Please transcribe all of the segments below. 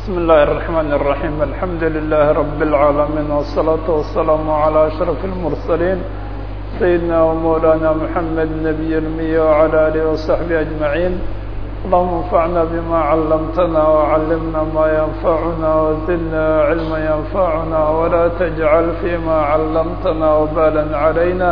بسم الله الرحمن الرحيم الحمد لله رب العالمين والصلاة والسلام على أشرف المرسلين سيدنا ومولانا محمد نبي المية وعلى آله وصحبه أجمعين اللهم انفعنا بما علمتنا وعلمنا ما ينفعنا وزدنا علما ينفعنا ولا تجعل فيما علمتنا وبالا علينا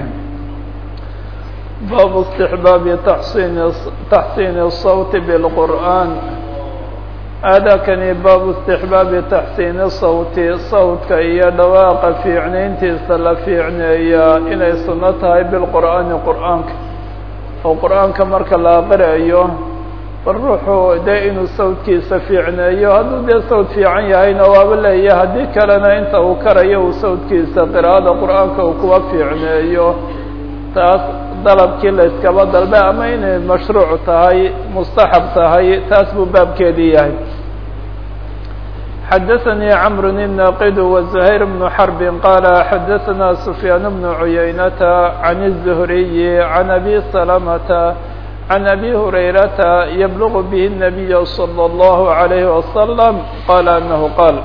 باب استحباب تحسين تحسين الصوت بالقرآن aadaakani baabu istixbaabi taxsiini sawti sawdka iyo dhawaaqa fiicnayntiisa la fiicneeyaa inay sunno tahay bilqur'aani qur'aanka oo qur'aanka marka la aqriayo bal ruuxu dee inuu sawdkiisa fiicneeyo hadduu dee sawd fiican yahayna waaba leeya haddii kalena inta uu karayo uu sawdkiisa qiraa'ada qur'aanka uu kuwa fiicneeyo taas dalabkii la yskaba dalbe ama inay mashruuc tahay mustaxab tahay taas buu baabkeedii yahay xadaثnي cمr الناqd وزhayر بن حرب qال xadaثna سفyاn بن عuyaynة عن الزهري عن أbي سلمة عن أbي هريرة يبلغ bه النبي صلى الله عليه وسلم qال أنه qاl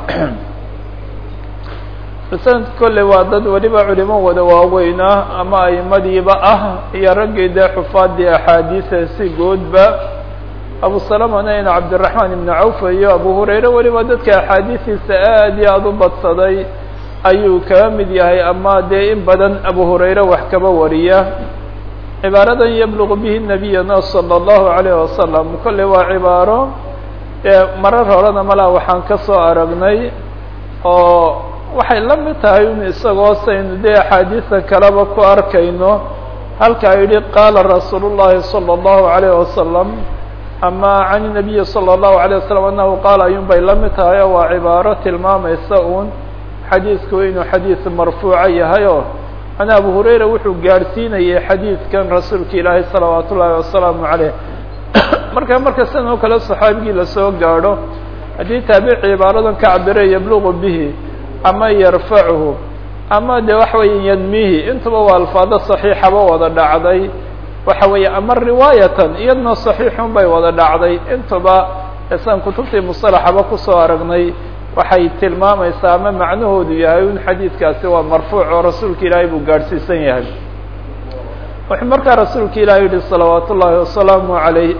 sanad kolley waa dad weliba culimo wada waaweyna ama aimadiiba ah iyo raggii dee xufaadii axaadiisa si goodba abu salamana in cabdiraxmaan ibnu cawf iyo abu hurayre weliba dadka axaadiistiisa aad iyo aada u badsaday ayuu kaga mid yahay ama dee in badan abu hurayre wax kaba wariya cibaaradan yabluqu bihi nabiyana salى اllahu alayh wasalam kolley waa cibaaro marar horena malaa waxaan ka soo aragnay oo waxay la mid tahay un isagoo saynu dee axaadiisa kaleba ku arkayno halkaa yidhi qaala rasuul الlahi salى الlahu عalayه wasalam ama can الnabiyi salى الlahu عalيه wasalam anahu qaala ayun bay la mid tahay oo waa cibaaro tilmaamaysa un xadiisku inuu xadiis marfuuca yahay oo ana abu hurayra wuxuu gaadhsiinayay xadiidkan rasuulka ilaahay salawaat ullahi wasalaamu عaleyh marka marka sidan oo kale saxaabigii lasoo gaadho haddii taabici cibaaradan ka cabire yabluqu bihi ama yarfacuhu ama de waxa weeye yadmihi intuba waa alfaado saxiixaba wada dhacday waxa weeye ama riwaayatan iyadna saxiixun bay wada dhacday intuba isaan kutubtii musalaxaba kusoo aragnay waxay tilmaamaysaa ama macnahoodu yahay in xadiidkaasi waa marfuuc oo rasuulka ilaahay buu gaadhsiisan yahay wuxuu markaa rasuulka ilahi yihi salawaat ullaahi wasalaamu عalayh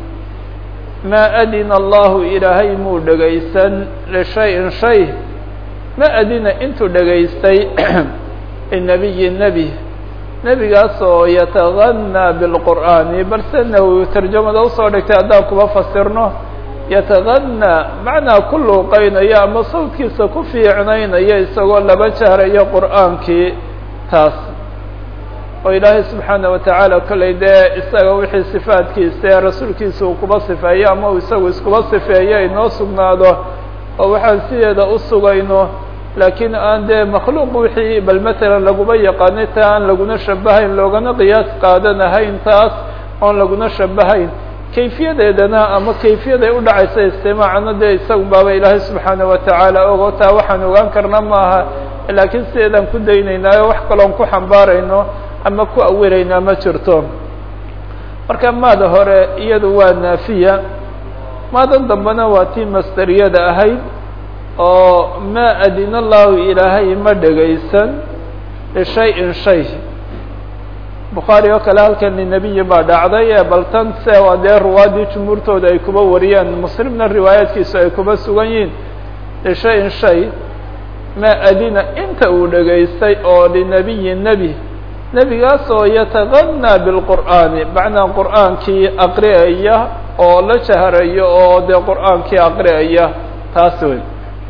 ma adina allahu ilaahay muu dhegaysan lishayin shay ma adina intuu dhegaystay inabiyi nebi nebigaas oo yataganaa bilqur'aani balse nawowi tarjamada usoo dhigtay haddaan kuba fasirno yataganaa macnaa ku luuqeynaya ama sawdkiisa ku fiicnaynaya isagoo laba jahrayo qur'aankii taas oo ilaahay subxaana watacaala kollay dee isaga wixii sifaadkiisa ee rasuulkiisa uu kuba sifeeyo ama uu isagu iskuba sifeeyo inoo sugnaado oo waxaan sideeda u sugayno laakiin aan dee makhluuq wixii bal matalan laguma yaqaanay taa aan laguna shabahayn loogana qiyaas qaadanahayn taas oon laguna shabahayn kayfiyadeedana ama kayfiyaday u dhacaysa istimaacana dee isagu baaba ilaahay subxaana watacaala ogo taa waxaan ogaan karna maaha laakiin sideedaan ku daynaynaayo wax kaloon ku xambaarayno ama ku awiraynaa ma jirto marka maada hore iyadu waa naafiya maadan dambena waa tii masteriyada ahayd oo ma adina allahu ilaahay ma dhegaysan lishayin shay bukhaari oo kale halkan linabiyi baa dhacday ee bal tan se waa dee ruwaadii jumhuurtooda ay kuba wariyaan muslimna riwaayaadkiisu ay kuba sugan yihiin lishayin shay ma adina inta uu dhegaystay oo linabiyi nebi nebigaas oo yataganaa bilqur'aani macnaa qur'aankii aqri'aya oo la jahrayo oo dee qur'aankii aqri'aya taas wey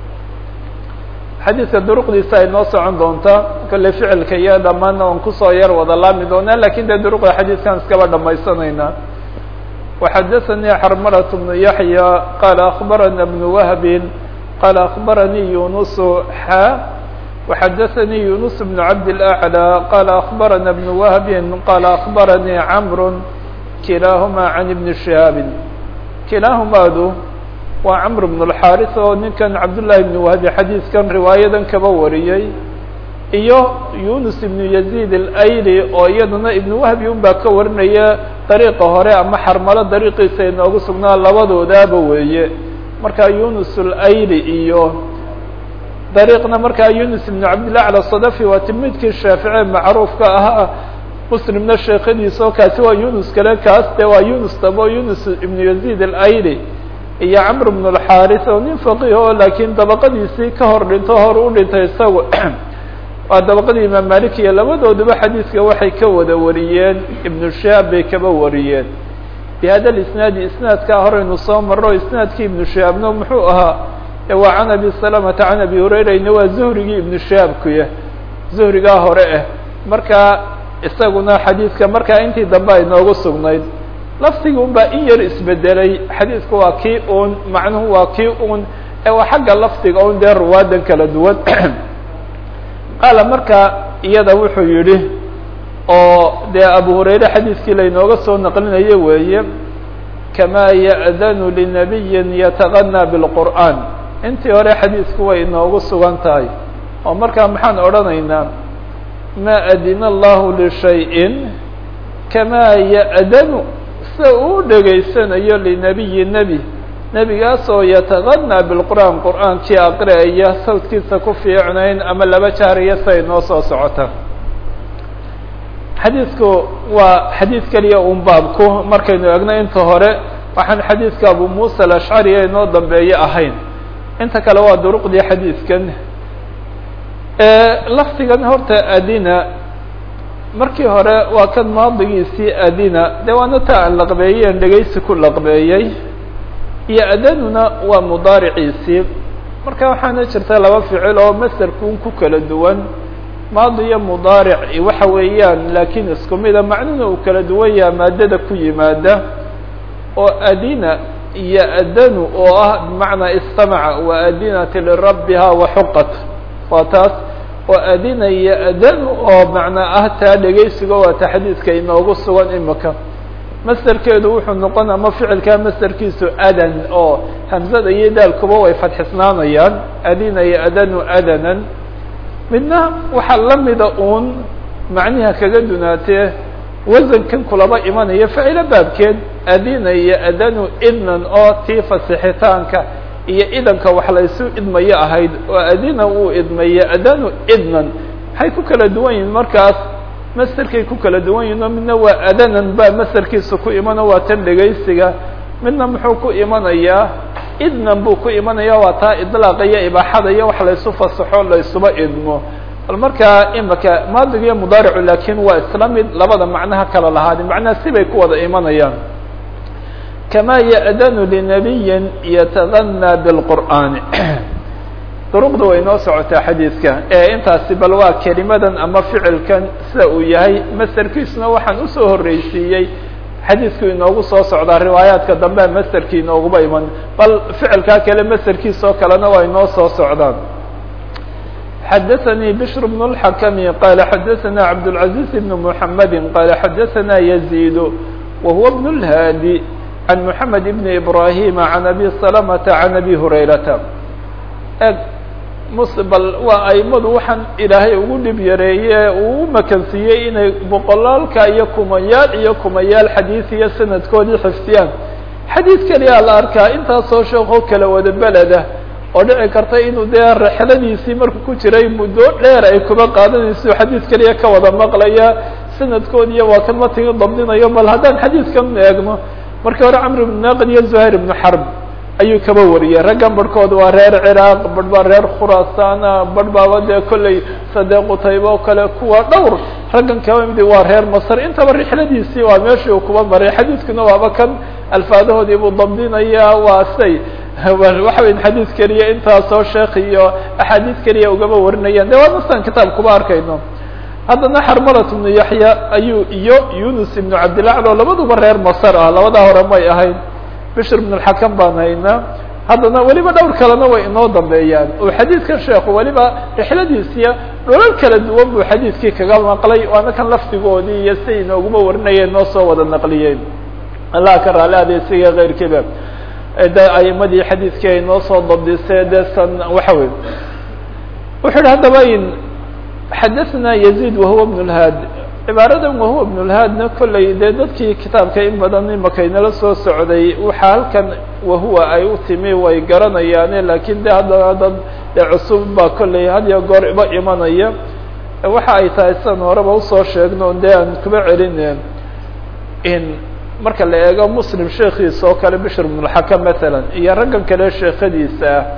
xadiidka duruqdiisa ay noo socon doontaa kolley ficilka iyo dhammaanna on kusoo yar wada laami doonaa lakin dee duruqda xadiidkan iskaba dhamaysanaynaa waxadaثanii xarmarat bnu yaxya qaala akbarana bnu wahbin qaala akbaranii yunusu xa waxadaثanii yunus bnu cabd اlأعlى qaala akbarana bnu wahbin qaala akbaranii camr kilaahuma can ibni shihaabin kilaahumaadu waa camr bn اlxaris oo ninkan cabdullahi bn wahbi xadiiskan riwaayadan kaba wariyey iyo yunus ibnu yaziid alayli oo iyaduna ibnu wahbi un baa ka warinaya dariiqa hore ama xarmalo dariiqiisa inoogu sugnaa labadoodaaba weeye markaa yunus اlayli iyo dariiqna markaa yunus ibn cabdillah cala sadafi waa tilmidkii shaafici macruufka ahaa muslimna sheekadiisa oo kaasi waa yunus kale kaas de waa yunus dabo yunus ibnu yazid alayli iyo camr ibn اlxaris oo nin faqih oo laakiin dabaqadiisii ka hor dhinto hor u dhintay isagu waa dabaqadii imaam malik iyo labadooduba xadiiska waxay ka wada wariyeen ibnu shihaab bay kaba wariyeen bihada isnaadi isnaadkaa horeynu soo maro isnaadkii ibnu shihaabna muxuu ahaa waa can abi salamata can abi hurayrayna waa zuhrigii ibnu shihaabkuya zuhrigaa hore ah markaa isaguna xadiidka markaa intii dambe ay noogu sugnayd laftigii un baa in yar isbedelay xadiidku waa kii un macnuhu waa kii un ee waa xagga lafdiga un dee ruwaadan kala duwan qaala markaa iyada wuxuu yidhi oo dee abu hurayre xadiiskii laynooga soo naqlinayo weeye kamaa ya'danu linabiyin yataqanaa bilqur'aan intii hore xadiisku way inoogu sugan tahay oo markaa maxaan odhanaynaa ma adina allahu lishayin kamaa ya'danu sida uu dhegaysanayo linabiyi nebi nebigaasoo yataqanaa bilqur'aan qur'aankii aqri'aya sawdkiisa ku fiicnayn ama laba jaariya siay noo soo socota xadiidku waa xadiid keliya un baabku markaynu egno inta hore waxaan xadiidka abu muusa alashcari ee inoo dambeeye ahayn inta kale waa duruqdii xadiidkan lafdigan horta adina markii hore waa kan maadigiisii adina dee waana ta aan laqbeeyeen dhegaysi ku laqbeeyey iyo adanuna waa mudaariciisii marka waxaana jirta laba ficil oo masderkuun ku kala duwan maadi iyo mudaaric waxa weeyaan laakiin isku mida macnuna uu kala duwan yaha maadada ku yimaada oo adina iyo adanu oo ah bimacnaa istamaca wa adinat lirabbiha waxuqat waa taas oo adina iyo adanu oo macnaa ah taa dhegaysiga waa ta xadiidka inoogu sugan imika masderkeedu wuxuu noqon ama ficilkaa masderkiisu adan oo hamzada iyo daalkuba way fadxisnaanayaan adina iyo adanu adanan midna waxaa lamida uun macniha kaga dunaatee wasankan kulaba imanaya facilo baabkeed adina iyo adanu idnan oo tii fasixitaanka iyo idanka wax laysu idmayo ahayd oo adina uu idmaye adanu idnan maxay ku kala duwan yihin markaas masterkay ku kala duwan yihin oo midna waa adanan baa masterkiisa ku imano waa tan dhegaysiga midna muxuu ku imanayaa idnan buu ku imanaya waa taa idlaaqa iyo ibaaxada iyo wax laysu fasaxo laysuba idmo bal markaa imika maadiga iyo mudaaricu laakiin waa isla mid labada macnaha kala lahaadi macnaha sibay ku wada imanayaan kamaa ya'danu linabiyin yataganaa bilqur'aani duruqda way noo socotaa xadiidka ee intaasi bal waa kelimadan ama ficilkan sida uu yahay masterkiisuna waxaan usoo horreysiiyey xadiidku inoogu soo socdaa riwaayaadka dambe masterkii inooguba iman bal ficilkaa kale masterkiisa oo kalena waa inoo soo socdaan xadaثnي bشhr بن الحkم qال xadaثna cabdالعaزيز بن محamedi qال xadaثna يزيد وهuو بن الهاdي عن محamed بن إبراهيم عن أbي سلمة عن أbي هريرةa bal waa aimadu waxaan ilaahay ugu dhib yareeye uu makansiiyey inay boqolaalka iyo kumayaal iyo kumayaal xadiid iyo sanadkoodii xifdiyaan xadiid keliyaa la arkaa intaasoo sheekoo kala wada beleda oo dhici karta inuu dee rexladiisii markuu ku jiray muddo dheer ay kuba qaadanayso xadiid keliya ka wada maqlaya sanadkoodiiya waa kan matiga dabdinayo bal haddaan xadiidkan eegno markii hore camr ibnu naaqid iyo zuhayr ibnu xarb ayuu kaba wariyey raggan barhkood waa reer ciraaq barh baa reer khuraasana barh baaba dee kolley sadee qutayba oo kale kuwa dhowr raggan kaba midi waa reer masr intaba rixladiisii waa meeshii uu kuba maray xadiidkuna waaba kan alfaadahoodii buu dabdinaya waa say waxa weya xadiid keliya intaasoo sheekh iyo axaadiid keliya ugaba warinayaan de waa nastan kitaab kuba arkayno haddana xarmalat ibnu yaxya ayuu iyo yunus ibnu cabdilaclo labaduba reer masr ah labadaa hore may ahayn bishr ibn اxakam baan haynaa haddana weliba dhowr kalena way inoo dambeeyaan oo xadiidkan sheekhu weliba rixladiisiya dholal kala duwan buu xadiidkii kaga maqlay waana kan lafdigoodii iyo siday inooguma warinayeen noo soo wada naqliyeen allah ka raali adeysiga keyrkiiba de aimadii xadiidkii ay noo soo dabdisee de san waxa wey wuxuu yihi haddaba in xadaثna يزيد وهuو بن الhاd cibaaradan wahuwa ibnulhaadna kolley dee dadkii kitaabka in badan imakaynala soo socday waxaa halkan wahuwa ay u timi way garanayaane laakiin de haddana dad dee cusub baa kolley had iyo goor iba imanaya waxa ay tahay sidan horeba usoo sheegno dee aan kuba celin in marka la eego muslim sheekiisa oo kale bishr ibnulxakam matalan iyo raggan kale sheekadiisa ah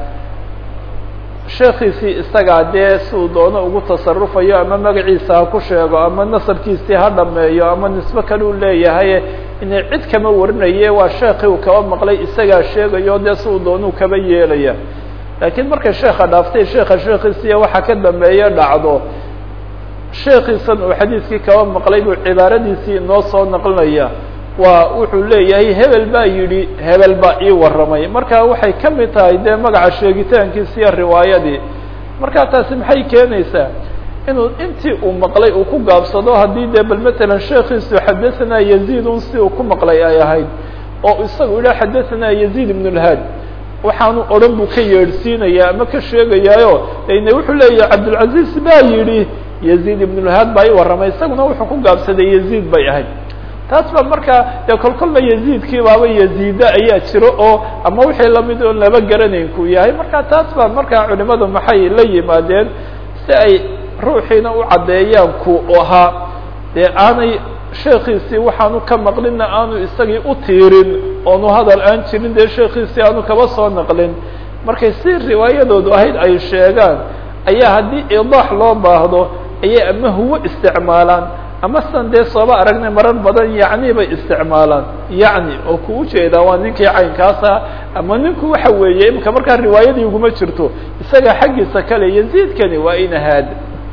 sheekiisii isagaa dee siduu doono ugu tasarufayo ama magaciisa ha ku sheego ama nasabkiisii ha dhameeyo ama nisbe kale u leeyahay inay cid kama warinaye waa sheekii uu kaba maqlay isagaa sheegayo dee siduu doonuu kaba yeelaya laakiin markay sheeka dhaaftay sheeka sheekiisiiya waxa ka dambeeye dhacdo sheekiisan uu xadiiskii kaba maqlay buu cibaaradiisii inoo soo naqlinaya waa wuxuu leeyahay hebel baa yidhi hebel baa ii warramay marka waxay ka mid tahay dee magaca sheegitaankiisi iyo riwaayadii marka taasi maxay keenaysaa inuu intii uu maqlay uu ku gaabsado haddii dee bal matalan sheekiisu xadathana yaziid un si uu ku maqlay ay ahayd oo isagu yidhaha xadathana yaziid ibn lhaad waxaanu odhan buu ka yeedhsiinaya ama ka sheegayaayo ine wuxuu leeyahay cabdilcaziz baa yidhi yaziid ibn lhaad baa ii warramay isaguna wuxuu ku gaabsaday yaziid bay ahayd taas ba markaa dee kol kolba yaziidkii baaba yaziida ayaa jiro oo ama wixii lamid oon laba garanayn ku yahay marka taas baa markaa culimadu maxay la yimaadeen si ay ruuxiina u caddeeyaan ku ahaa dee aanay sheekiisii waxaanu ka maqlinna aanu isagii u tiirin oonu hadal aan jirin dee sheekiisii aanu kaba soo naqlin markay si riwaayadoodu ahayd ay sheegaan ayaa haddii idaax loo baahdo ayay ama huwo isticmaalaan ama san dee sooba aragnay marar badan yacni bay isticmaalaan yacni oo ku ujeedaa waa ninkii caynkaasa ama ninku waxa weeye imika markaa riwaayadii uguma jirto isaga xaggiisa kale yaziidkani waa inahaad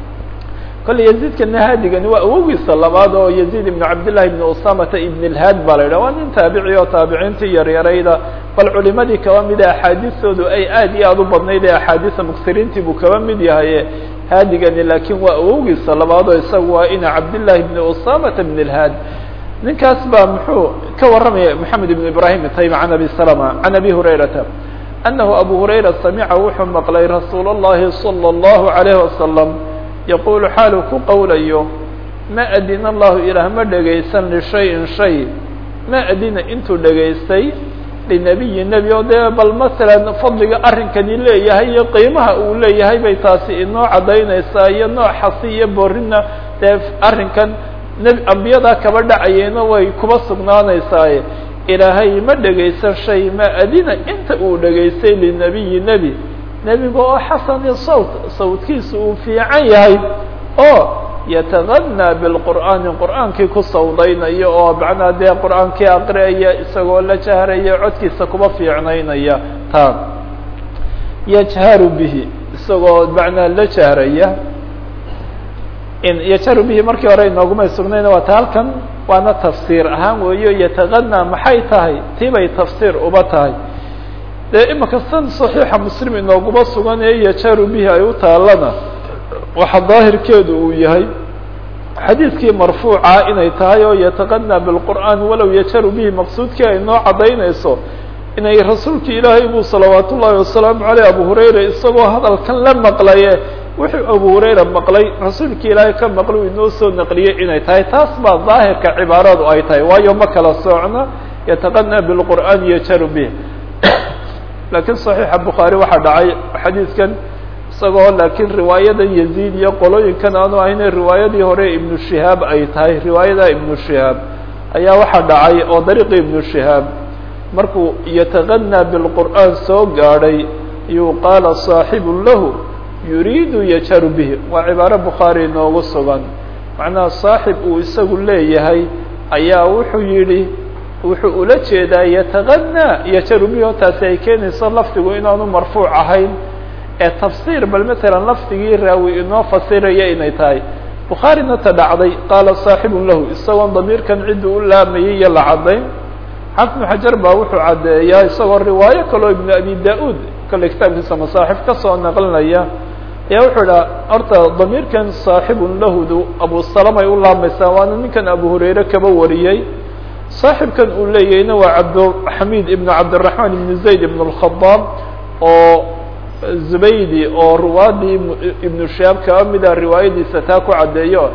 kolle yaziidkana haadigani waa awogiisa labaad oo yaziid ibn cabdillahi ibn usamata ibn اlhaad baa la yidhah waa nin taabici oo taabiciintii yaryarayda bal culimadii kaba mida axaadiistoodu ay aad iyo aad u badnayd ee axaadiisa muksiriintii buu kaba mid yahay haadigani laakiin waa awogiisa labaad oo isaga waa ina cabdillahi ibn usamata ibn اlhaad ninkaas baa muxuu ka warramaya moxamed ibn ibrahim taymi can abi salama can abi hurayrata anahu abu hurayra samica wuxuu maqlay rasuul اllahi salى اllahu alayh wasalam yaqulu xaalu ku qowlayo ma adina allahu ilaah ma dhegaysan lishayin shay ma adina intuu dhegaystay linabiyi nebi oo dee bal masalan fadliga arrinkani leeyahay iyo qiimaha uu leeyahay bay taasi inoo caddaynaysaa iyo nooc xasi iyo boorina dee arrinkan nebi ambiyadaa kaba dhacayeyna way kuba sugnaanaysaaye ilaahay ma dhegaysan shay ma adina inta uu dhegaystay linabiyi nebi nebiga oo xasani sawt sawtkiisa uu fiican yahay oo yataganaa bilqur'aani qur'aankii ku sawdaynayo oo macnaa dee qur'aankii aqriaya isagoo la jahraya codkiisa kuba fiicnaynaya taa yajharu bihi isagoo macnaa la jahraya in yajharu bihi markii hore inoogumay sugnayna waa ta halkan waana tafsiir ahaan weeyo yataganaa maxay tahay tibay tafsiir uba tahay dee imika san صaxiixa muslim inooguma sugan ee yajaru bihi ay u taalana waxa daahirkeedu uu yahay xadiidkii marfuuca inay tahay oo yataqanaa biاlqur'aan walow yajaru bihi maqsuudkii ay noo caddaynayso inay rasuulki ilaahay buu salawaat ullahi wasalaamu aleyh abu hurayra isagoo hadalkan la maqlaye wuxuu abu hurayra maqlay rasuulki ilaahay ka maqlay uu inoo soo naqliyey inay tahay taas baa daahirka cibaaradu ay tahay waayo ma kala socno yataqanaa biاlqur'aan yajaru bih lakiin صaxiixa bukhaari waxaa dhacay xadiidkan isagoo laakiin riwaayadan yaziid iyo qolooyinkan aanu ahayne riwaayadii hore ibnu shihaab ay tahay riwaayada ibnu shihaab ayaa waxaa dhacay oo dariiqi ibnu shihaab markuu yataganaa bilqur'aan soo gaadhay ayuu qaala صaaxibu lahu yuriidu yajaru bihi waa cibaaro bukhaari inoogu sugan macnaha saaxib uu isagu leeyahay ayaa wuxuu yidhi wuxuu ula jeedaa yataganaa yajaru bihi oo taasi ay keenayso lafdigu inaanu marfuuc ahayn ee tafsiir bal matalan lafdigii raawi inoo fasiraya inay tahay bukhaarina ta dhacday qaala saaxibun lahu isagoon damiirkan ciddu u laamayay iyo la caddayn xafnu xajar baa wuxuu caddeeyaa isagoo riwaayo kaloo ibnu abi da-uud kale kitaabkiisa masaaxif kasoo naqlinaya ayaa wuxuu idhaha horta damiirkan saaxibun lahudu abu salamay u laamaysaa waana ninkan abu hurayre kaba wariyey saaxibkan uu leeyahayna waa cabdxamiid ibn cabdiraxmaan ibn zayd ibn اlkhadaab oo zubaydi oo ruwaadii ibnu shihaab kaba mida riwaayadiisa taa ku caddeeyo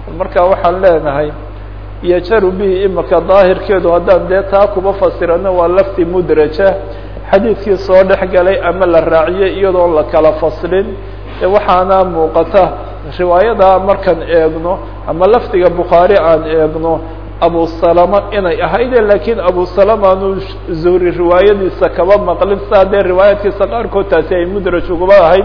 marka waxaan leenahay yajaru bihi imaka daahirkeedu haddaan dee taa kuba fasirano waa lafti mudraja xadiidkii soo dhex galay ama la raaciyey iyadoon la kala faslin waxaana muuqata riwaayada markaan eegno ama lafdiga bukhaari aan eegno abu salama inay ahayde lakiin abu salama aanu zuhri riwaayadiisa kaba maqlin saa dee riwaayaadkiisa qaarkood taasi ay mudraj ugaba ahayd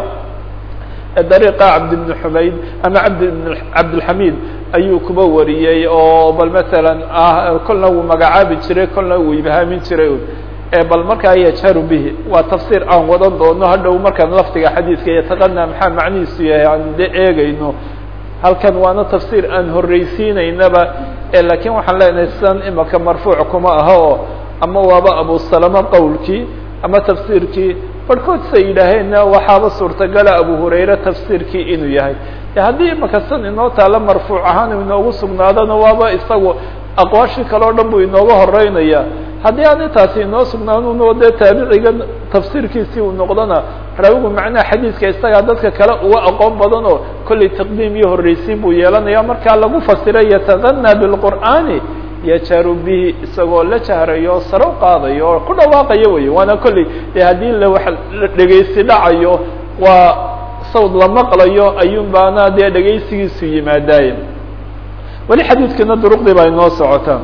dariiqa cabdi bni xumayd ama cabdi bn cabdilxamiid ayuu kuba wariyey oo bal masalan ah kolna wuu magacaabi jiray kolna wuu ibhaamin jiray bal markaa yajharu bihi waa tafsiir aan wadan doono hadhow markaan lafdiga xadiidka yataqana maxaa macnihiisu yahay aan de eegayno halkan waana tafsiir aan horreysiinaynaba lakiin waxaan leenahay sidan imaka marfuuc kuma aha oo ama waaba abu salama qowlkii ama tafsiirkii barhkood say yidhaaheenna waxaaba suurtagala abu hurayre tafsiirkii inuu yahay haddii imaka san inoo taalo marfuuc ahaan inoogu sugnaadona waaba isagu aqwaashii kale o dhan buu inooga horeynaya haddii aan intaasi inoo sugnaanuno dee taabiciga tafsiirkiisii uu noqdona raawigu macnaha xadiidka isagaa dadka kale uga aqoon badan oo kollay taqdiim iyo horreysiin buu yeelanaya markaa lagu fasiray yatagana bilqur'aani yajaru bihi isagoo la jahrayo sare u qaadayo oo ku dhawaaqayo wey waana kolley dee haddii la wax dhegaysi dhacayo waa sawd la maqlayo ayuun baana dee dhegaysigiisu yimaadaaye weli xadiidkana duruqdii baa inoo socotaa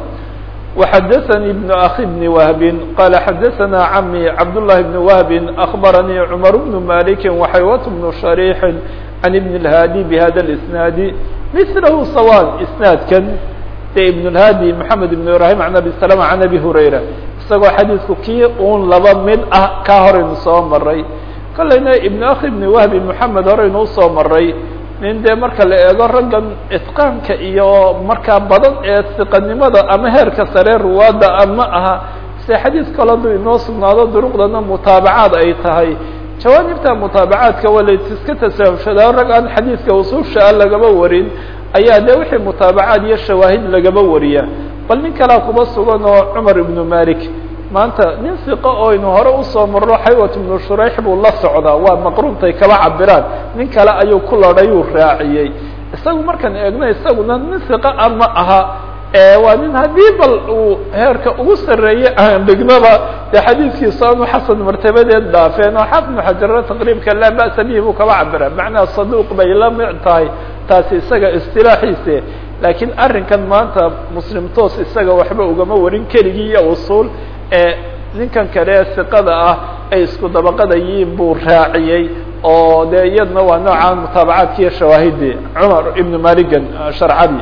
وxdثnي بن أخي بن وهب qال xdثnا عمي cبدالله بن وهب أخبرني عمر بن مالك وحyوة بن شhريح عن بن الهاdي بhذا الاسناaد مثله sواء اسناadkan de بن الهاdي محمد بن إبراهيم عن أبي سلمة عن أبي هريرة isagoo xadيiثku kii un laba mid ah ka horaynu soo maray kolayna iبن أخي بن وهب محمد horaynu usoo maray nin dee marka la eego raggan itqaanka iyo markaa badan ee siqanimada ama heerka sare ruwaadda ama aha se xadiis kale hadduu inoo sugnaado duruqdana mutaabacaad ay tahay jawaanibta mutaabacaadka waa layska tasaahushadaa rag aan xadiidka usuusha ah lagaba warin ayaa dee wixii mutaabacaad iyo shawaahid lagaba wariya bal nin kalea kuba sugan oo cumar ibnu malik maanta nin siqo oo aynu hore usoo marro xaywat ibnu shurayx buu la socdaa waa maqruubtay kaba cabiraan nin kale ayuu ku ladhayuu raaciyey isagu markaan eegno isaguna nin siqo a ma aha waa nin haddii bal uu heerka ugu sarreeyey aan dhignaba dee xadiidkiisu aanu xasan martabadeed dhaafeen oo xaafid ibnu xajara taqriibka laa ba'sa bihi buu kaba cabira macnaha saduuq bay la mic tahay taasi isaga istilaaxiise laakiin arrinkan maanta muslim toos isaga waxba ugama warin keligii iyo usuul ee ninkan kale ee siqada ah ay isku dabaqada yihiin buu raaciyey oo dee iyadna waa noocaan mutaabacaadki iyo shawaahidii cumar ibnu maligan sharcadii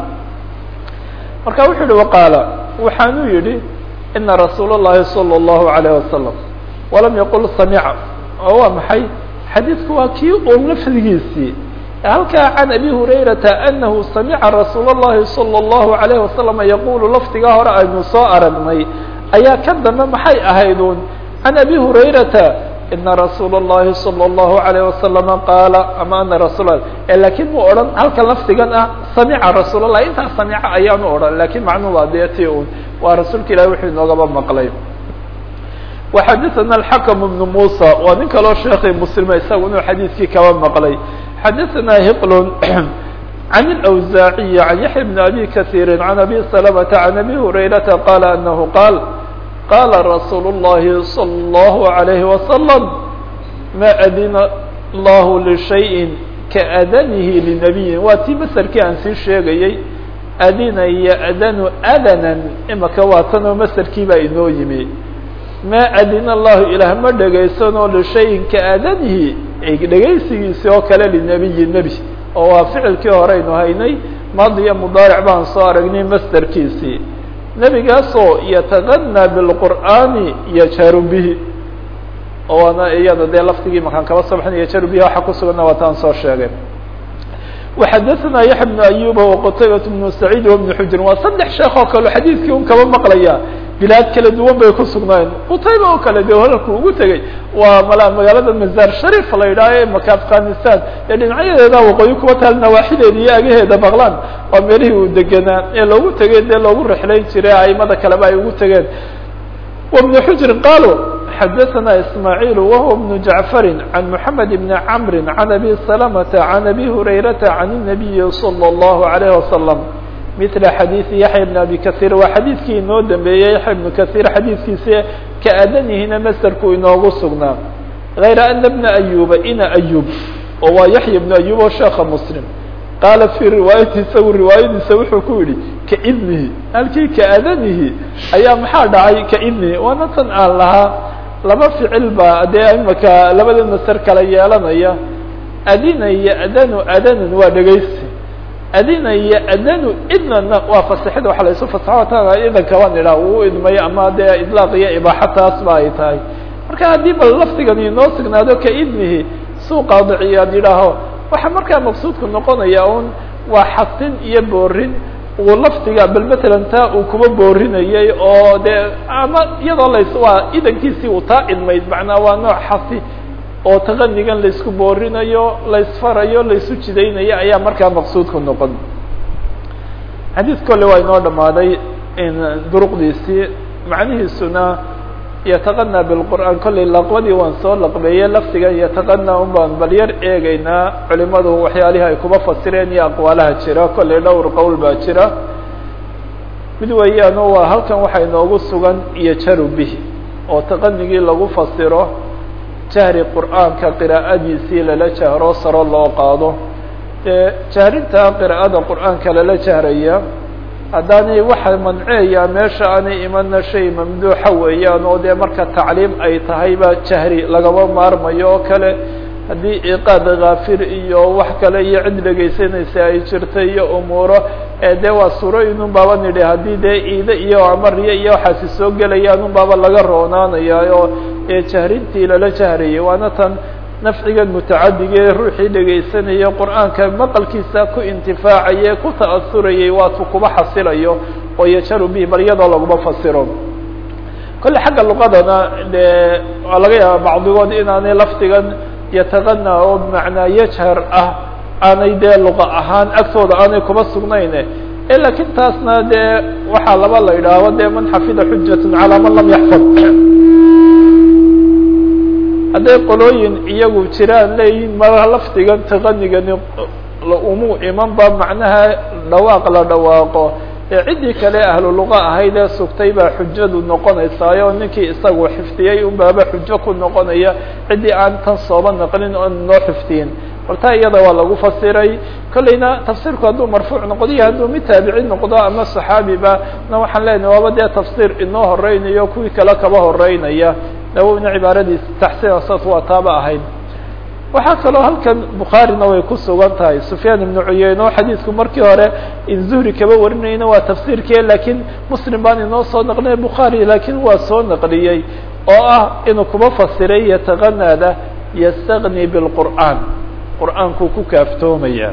marka wuxuu yihi waqaala waxaanuu yihi ina rasuul الlahi salى الlahu عalيه wasalam walam yaqul samica oo waa maxay xadiidku waa kii un lafdigiisii halkaa can abi hurayrata anahu samica rasuul الlahi salى الlahu عalيه wasalam yaqulu lafdigaa hore aynu soo aragnay ayaa ka dambe maxay ahaydun can abi hurayrata ina rasuul الlahi salى الlahu عalيه wasalama qaala ama ana rasul lakiin mu odhan halkan lafdigan ah samica rasuul الlah intaa samica ayaanu odhan lakin macnuhu waa dee ti un waa rasuulka ilahi wuxuu inoogaba maqlay وxadثna الحakم بن موسى waa nin kaloo sheekhi mslima isagu inuu xadiidkii kaba maqlay xadثna hql عن الأوزاعي عن يحيى بن أبي كثير عن أبي سلمة عن أبي هريرة قال أنه قال قال رsuuل اللhi صلى الله عليه وسلم ما أdن الله لشhayء kaأdنه لنبي waa tii mسrkii aan sii sheegayey adina yأdن أdنا imaka waa tanoo mسrkii baa inoo yimi ma adina الlahu ilaah ma dhegaysanoo لشhayءin kaأdنhi dhegaysigiisi oo kale لنبي نبي oo waa ficilkii horeynu haynay madiya mudaaric baan soo aragnay masderkiisii nebigaasoo yatagana bilqur'aani yajaru bihi oona iyada dee laftigii makaan kaba soo baxnay yajaru bihi waxa kusuganna waa taan soo sheegay وxadثna yaحya بن أyuba وqtaybaة بن سacيid وبن xujrin waa saddex sheekh oo kale xadiidkii un kaba maqlaya bilaad kala duwan bay ku sugnaayeen qutayba oo kale de holalku ugu tegey waa mal magaalada mazar sharif la yidhaha ee maka afghanistan ee dhinacyadeeda waqooyi kuwa taal nawaaxideeda iyo agaheeda baqlan waa meelihii uu degenaa ee loogu tegey dee loogu rexlayn jiray aimada kaleba ay ugu tegeen وبن xujrin qaalo xadaثna ismaaعiil wahuwa بن jaعfari عan mحamed بn cmri عan abi سلمةa عan abi hurayraةa عan النabiyi slى الlahu عalيه وasلم mila xadiiثi yaحya بn abi kaثيir waa xadiidkii inoo dambeeyey yaحya بn kaثيir xadiidkiisa ka adanihina masderku inoogu sugnaa غayra ana bna ayuba ina ayub oo waa yaحya بn ayub oo sheeka mslim qaala fii riwaayati isagu riwaayadiisa wuxuu ku yihi kaidnihi halkii kaadanihi ayaa maxaa dhacay kaidnihi waana tan aan lahaa laba ficil baa dee imaka labada masar kala yeelanaya adina iyo adanu adanan waa dhegaysi adina iyo adanu idnana waa fasixida waxa la isu fasaxo idanka waan idhaa uu idmay ama dee idlaaq iyo ibaaxa taas ba ay tahay marka haddii bal lafdigan inoo sugnaado kaidnihi suu qaadiciyaad yidhaaho waxaa markaa maqsuudku noqonaya un waa xasin iyo boorin uu lafdiga bal matalan taa uu kuba boorinayay oo dee ama iyadoo lays waa idankiisii uu taa idmayd macnaa waa nooc xasi oo taqanigan laysku boorinayo laysfarayo laysu jidaynayo ayaa markaa maqsuudku noqon xadiid kole waa inoo dhamaaday duruqdiisii macnihiisuna yataqanaa bilqur'aan kollay laqbadii waan soo laqbeeye lafdigan yataqanaa un baan bal yar eegeynaa culimadu waxyaalihii ay kuba fasireen iyo aqwaalaha jira kollay dhowr qowl baa jira mid weeyaan oo waa halkan waxaa inoogu sugan iyo jaru bihi oo taqanigii lagu fasiro jahri qur'aanka qiraa'adiisii lala jahro saro loo qaado dee jahrinta qiraa'ada qur'aanka lala jahraya haddaanay waxa manceeyaa meesha aanay imana shay mamduuxa weeyaan oo dee marka tacliim ay tahay baa jahri lagama maarmayo oo kale haddii iqaad kaafir iyo wax kale iyo cid dhegaysanaysa ay jirta iyo umuuro dee waa surooyinun baaba nidhi haddii dee iide iyo amariya iyo waxaasi soo gelayaan un baaba laga roonaanaya oo jahrintii lala jahrayay waana tan nafcigan mutacadigee ruuxii dhegaysanaya qur'aanka maqalkiisa ku intifaacaye ku ta'asurayay waatu kuba xasilayo oo yajaru bihi bal iyadoo laguma fasiro kolle xagga luqadana de waa laga yaaba bacdigood inaanay lafdigan yataqana oo bimacnaa yajhar ah aanay dee luqa ahaan agtooda aanay kuba sugnayn lakin taasna dee waxaa laba la idhaaho dee man xafida xujatun calaa man lam yaxfad hadday qolooyin iyagu jiraan leeyihin mara lafdigan taqanigani umuu iman ba macnaha dhawaaq la dhawaaqo ee ciddii kale ahlu luqa ahayd ee sugtay baa xujadu noqonaysaayo ninkii isagu xifdiyey un baaba xujo ku noqonaya ciddii aan tan sooba naqlin oon noo xifdiyin horta iyada waa lagu fasiray kolleyna tafsiirku hadduu marfuuc noqdo iyo hadduu mid taabici noqdo ama saxaabiba na waxaan leenahay waaba dee tafsiir inoo horeynayo kuwii kale kaba horeynaya nawowna cibaaradiis taxsiina saas waa taaba ahayd waxaa kaloo halkan bukhaarina way ku sugan tahay sufyaan ibnu cuyeyne oo xadiidku markii hore in zuhri kaba warinayna waa tafsiirkii lakiin muslim baan inoo soo naqlinay bukhaari laakiin waa soo naqliyey oo ah inuu kuba fasiray yataqanaada yastagni bilqur'aan qur'aankuu ku kaaftoomaya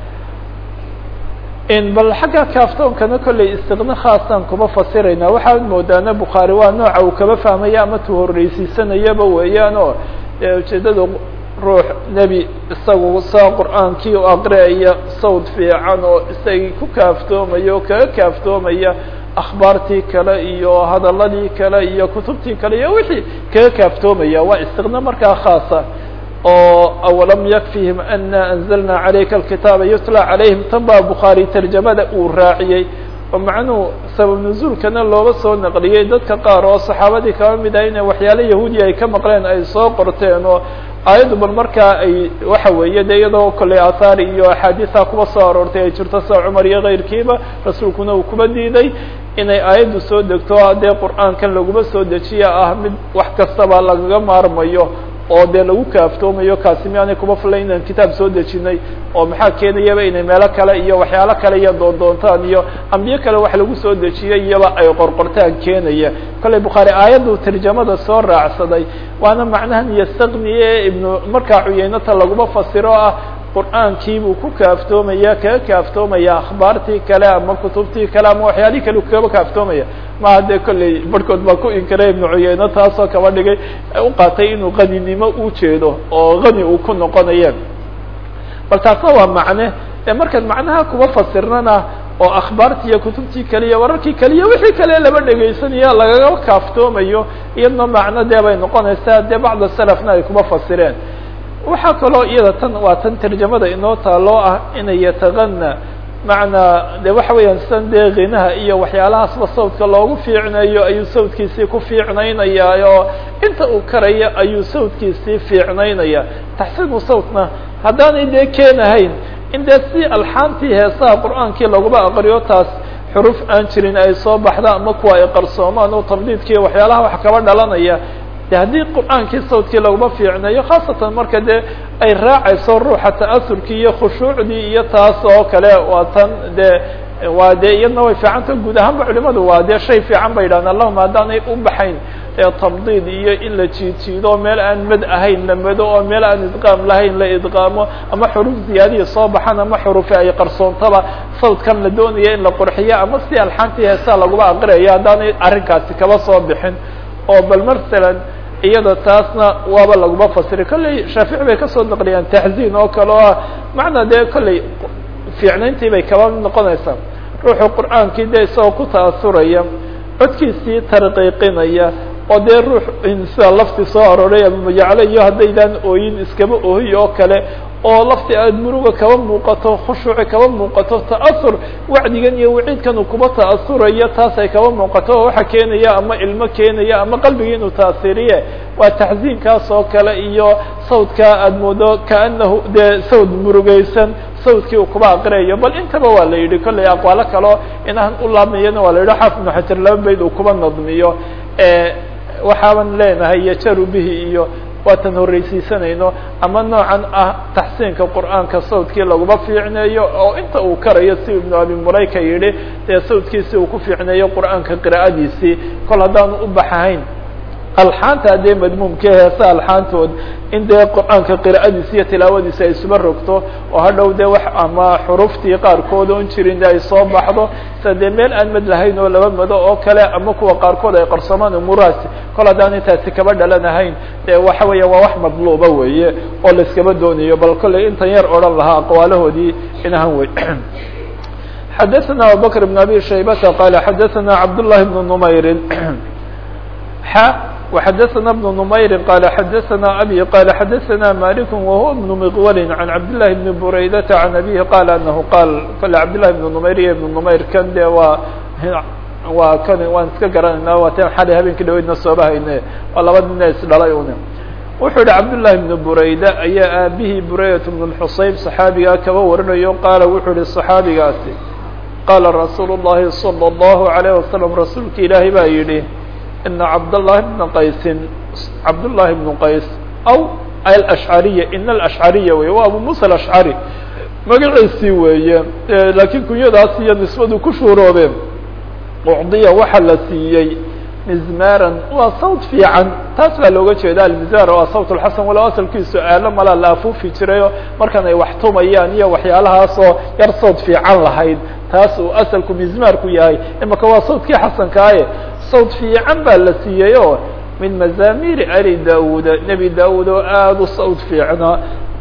bal xagga kaaftoonkana kolley istiqne khaasaan kuma fasirayna waxaad moodaana bukhaari waa nooca uu kaba fahmaya ama tu horreysiisanayaba weeyaan oo ujeedada ruux nebi isagu saa qur'aankii u aqriaya sawd fiican oo isagii ku kaaftoomaya oo kaga kaaftoomaya akhbaartii kale iyo hadaladii kale iyo kutubtii kale iyo wixii kaga kaaftoomaya waa istiqne markaa khaasa oo awalam yakfihim ana anzalna calayka alkitaaba yutla calayhim tan baa bukhaari tarjamada uu raaciyey oo macnuhu sabab nuzuulkana looba soo naqliyey dadka qaar oo saxaabadii kaba mid ah inay waxyaale yahuudiya ay ka maqleen ay soo qorteen oo aayaddu bal markaa ay waxa weeye de iyadoo kolley aathaar iyo axaadiisa kuba soo aroortay ay jirto sida cumar iyo keyrkiiba rasuulkuna uu kuba diiday inay aayaddu soo degto dee qur'aankan laguma soo dejiya ah mid wax kastaba lagaga maarmayo oo dee lagu kaaftoomayo kaasi miaanay kuma filan inaan kitaab soo dejinay oo maxaa keenayaba inay meelo kale iyo waxyaalo kale iyo doondoontaan iyo ambiyo kale wax lagu soo dejiyay iyaba ay qorqortaan keenaya kolley bukhaari aayaddu tarjamada soo raacsaday waana macnahan yastaqniye ibnu markaa cuyeynata laguma fasiro ah qur'aankii buu ku kaaftoomaya kaga kaaftoomaya akhbaartii kale ama kutubtii kale ama waxyaalihii kale kaba kaaftoomaya maha dee kolley barhkood baa ku inkiray ibnu cuyeyne taasoo kaba dhigay u qaatay inuu qaninimo u jeedo oo qani uu ku noqonaya bal taasna waa macne ee markaan macnaha kuma fasirnana oo akhbaartii iyo kutubtii kaliya wararkii kaliya wixii kale laba dhegaysanaya lagaga kaaftoomayo iyadna macno dee bay noqonaysaa dee bacda salafna ay kuma fasireen waxaa kaloo iyada tan waa tan tarjamada inoo taaloo ah inay yatagana macnaa de waxa weeyaan sidan dee khinaha iyo waxyaalahaasba sawdka loogu fiicnayo ayuu sawdkiisii ku fiicnaynayaa oo inta uu karaya ayuu sawdkiisii fiicnaynaya taxsiinu sawtna haddaanay dee keenahayn in dee si alxaantii heesaha qur'aankii laguma aqriyo taas xuruf aan jirin ay soo baxda ama kuwa ay qarsoomaan oo tabdiidkiiyo waxyaalaha wax kaba dhalanaya de haddii qur'aankii sawdkii laguma fiicnayo khaasatan marka dee ay raacayso ruuxa ta'asurkii iyo khushuucdii iyo taas oo kale waa tan dee waa dee iyadna way fiicanta guud ahaanba culimadu waa dee shay fiican bay yidhahdeen allahuma haddaanay u baxayn tabdiid iyo in la jiidjiido meel aan mad ahayn la mado oo meel aan idqaam lahayn la idqaamo ama xuruf ziyaadiya soo baxan ama xurufi ay qarsoontaba sawdkan la doonaya in la qurxiyo ama si alxaantii heesaa laguma aqriyayo haddaanay arrinkaasi kaba soo bixin oo bal masalan iyada taasna waaba laguma fasiri kolley shaafici bay kasoo naqliyaan taxziin oo kale oo ah macnaa dee kolley fiicnayntii bay kaba noqonaysaa ruuxu qur'aankii dee isagoo ku ta'asuraya codkiisii tarqiiqinaya oo dee ruux sida lafti soo aroray amamajaclo iyo haddaydaan ooyin iskaba oohiy oo kale oo lafti aada muruga kaba muuqato khushuuci kaba muuqato ta'asur wacdigan iyo waciidkan uu kuba ta'asurayo taas ay kaba muuqato oo waxa keenaya ama ilmo keenaya ama qalbigii inuu taasiriye waa taxsiinkaas oo kale iyo sawdka aada moodo kaanahu dee sawd murugaysan sawdkii uu kuba aqriyayo bal intaba waa la yidhi kollay aqwaalo kaleo inaan u laabmayana waa la yidhi xaafid ibnu xajar laba bayd uu kuba nadmiyo waxaaban leenahay yajaru bihi iyo waatan horreysiisanayno ama noocan ah taxsiinka qur'aanka sawdkii laguma fiicneeyo oo inta uu karayo si ibnu abi mulayka yidhi dee sawdkiisi uu ku fiicneeyo qur'aanka qira'adiisii kol haddaanu u baxahayn alxaanta haddee madmuumka heesa alxaantood in dee qur'aanka qira'adiisa iyo tilaawadiisa ay isuba rogto oo hadhow dee wax ama xuruftii qaarkood oon jirin de ay soo baxdo sida dee meel aan mad lahayn oo laba mado oo kale ama kuwa qaarkood ay qarsoomaan umuuraasi kol haddaan intaasi kaba dhalanahayn dee waxa weeya waa wax madluuba weeye oo la iskaba doonayo bal kollay intan yar odhan lahaa aqwaalahoodii inahan wey xadaثna abubakr بn abi shaybata qala xadaثna cabd لlahi بn nmayri وxdثna بن نmayr qال xdثna abي qال xdثna mالك وهو بن مqول عن cabd للhi بن برaydة عن أbيه qال أنه qاl kale cabd للhi بن نmayr iyo بن نmayr kan de waa waa kan waan iska garanayna waa ten xalay habeenkii dhaweydna soobahayne waa laba nina isdhalay un wuxuu yihi cabd للhi بن برayda ayaa aabihii برaydة بن الxusayb صxaabigaa kaba warinayo qaala wuxuu yihi صxaabigaasi qala rasuul الlahi صلى الlه عليه وsلم rasuulka ilaahi baa yihi ina cabdالlahi bna qaysin cabdالlahi bnu qays aw alashcariya ina alashcariya wey waa abu musa alashcari magaciisii weeye laakiin kunyadaas iyo nisbadu ku shuuroobeen ucdiya waxa la siiyey mizmaran waa sawt fiican taas baa looga jeeda almizmar waa sawt lxasan walow asalkiisu aalo malaa la afuufi jirayo markan ay wax tumayaan iyo waxyaalahaasoo yar sawt fiican lahayd taas uu asalku mizmaarku yahay imaka waa sawtkii xasankaaye sawt fiican baa la siiyey oo min mazamiri ali daud nebi daud oo aada u sawt fiicnaa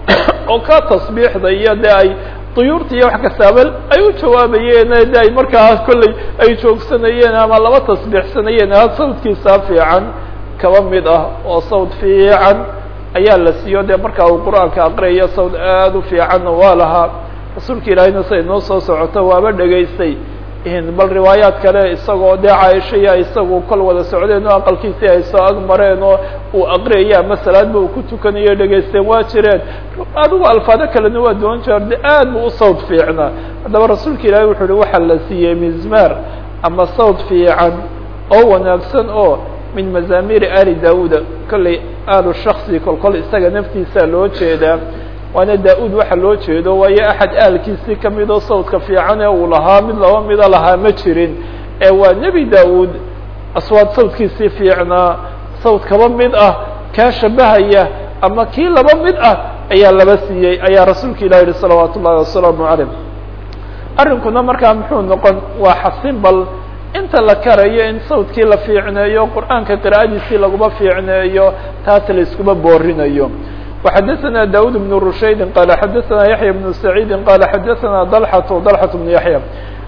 oo ka tasbiixda iyo de ay duyuurta iyo wax kastaaba ay u jawaabayeen de ay markaa kolley ay joogsanayeen ama laba tasbiixsanayeen a sawtkiisa fiican kaba mid ah oo sawt fiican ayaa la siiyo de markaa uu qur-aanka aqriyayo sawt aada u fiicanna waa lahaa rasuulka ilaahayna siay noo soo socoto waaba dhegaystay bal riwaayaad kale isagoo dee caaisha iyo isagu kol wada socdeen oo aqalkiisii ay soo ag mareen oo uu aqriyaya ama salaadba uu ku tukanayo dhegaysteen waa jireen adigu alfaado kalena waa doon jeer de aad bu u sawt fiicnaa haddaba rasuulka ilaahay wuxu uhi waxaa la siiyey mizmaar ama sawt fiican oo wanaagsan oo min mazamiri ali daauda kollay aalu shaksi kol kol isaga naftiisa loo jeedaa waana da-uud waxa loo jeedo waayo axad aalkiisii kamid oo sawdka fiican ee uu lahaa mid laba mida lahaa ma jirin ee waa nebi da-uud aswaad sawdkiisii fiicnaa sawd kaba mid ah kaa shabahaya ama kii laba mid ah ayaa laba siiyey ayaa rasuulka ilah yihi salawaat ullahi wasalaamu calayh arrinkuna markaa muxuu noqon waa xasin bal inta la karayo in sawdkii la fiicneeyo qur-aanka qira'adiisii laguma fiicneeyo taas la iskuma boorinayo وxdثna dاud بن رushaydi qال xdثna yaحyى بن سعيidi qال xdثna ضلحة ضلحة بن yaحyى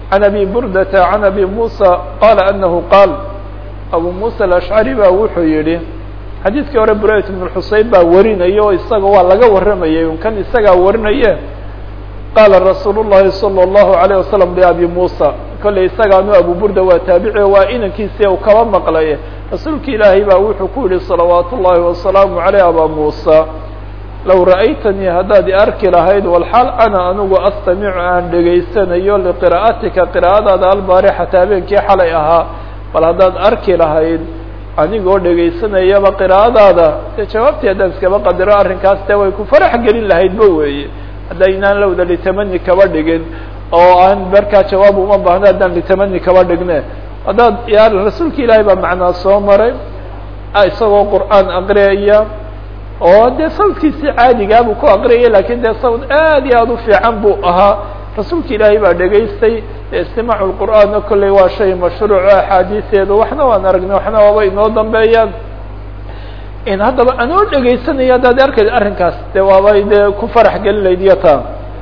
عن أbي burdة عن أbي موسى qال أنه qاal أbو موسى الأشعري ba wuxuu yihi xadiidkii hore brayt بن xuseyn baa warinaya oo isaga waa laga waramayay un kan isagaa warinaye qaala rasuul الlahi صلى الlaهu عليه وسلم لأbي موسى kolley isagaanu abu burda waa taabici waa inankiisi u kaba maqlay rasuulki ilaahay baa wuxuu ku yihi صلawaat الlahi وaسلaamu عalيه abا موسى low ra'aytanii haddaad i arki lahayd walxaal ana anigu astamicu aan dhegaysanayo liqira'atika qira'adaada albaarixata habeenkii xalay ahaa bal haddaad arki lahayd anigoo dhegaysanayaba qira'adaada dee jawaabtii haddaan iskaba qadiro arrinkaas dee way ku farax gelin lahaydba weeye haddaynaan lowda litamani kaba dhigin oo aan markaa jawaab uma baahno haddaan litamani kaba dhigne haddaad ya rasuulka ilaahay baa macnaa soo maray isagoo qur'aan aqriyaya oo dee sawdkiisii caadigaa buu ku aqriyaya lakin dee sawd aad iyo aad u fiican buu ahaa rasuulka ilaahay baa dhegaystay istimaacu lqur'aanna kolley waa shay mashruuco axaadiiseedu waxna waan aragnay waxna waaba inoo dambeeyaan in haddaba anoo dhegaysanaya haddaad arkayd arrinkaas dee waabay dee ku farax gelin layd iyo taa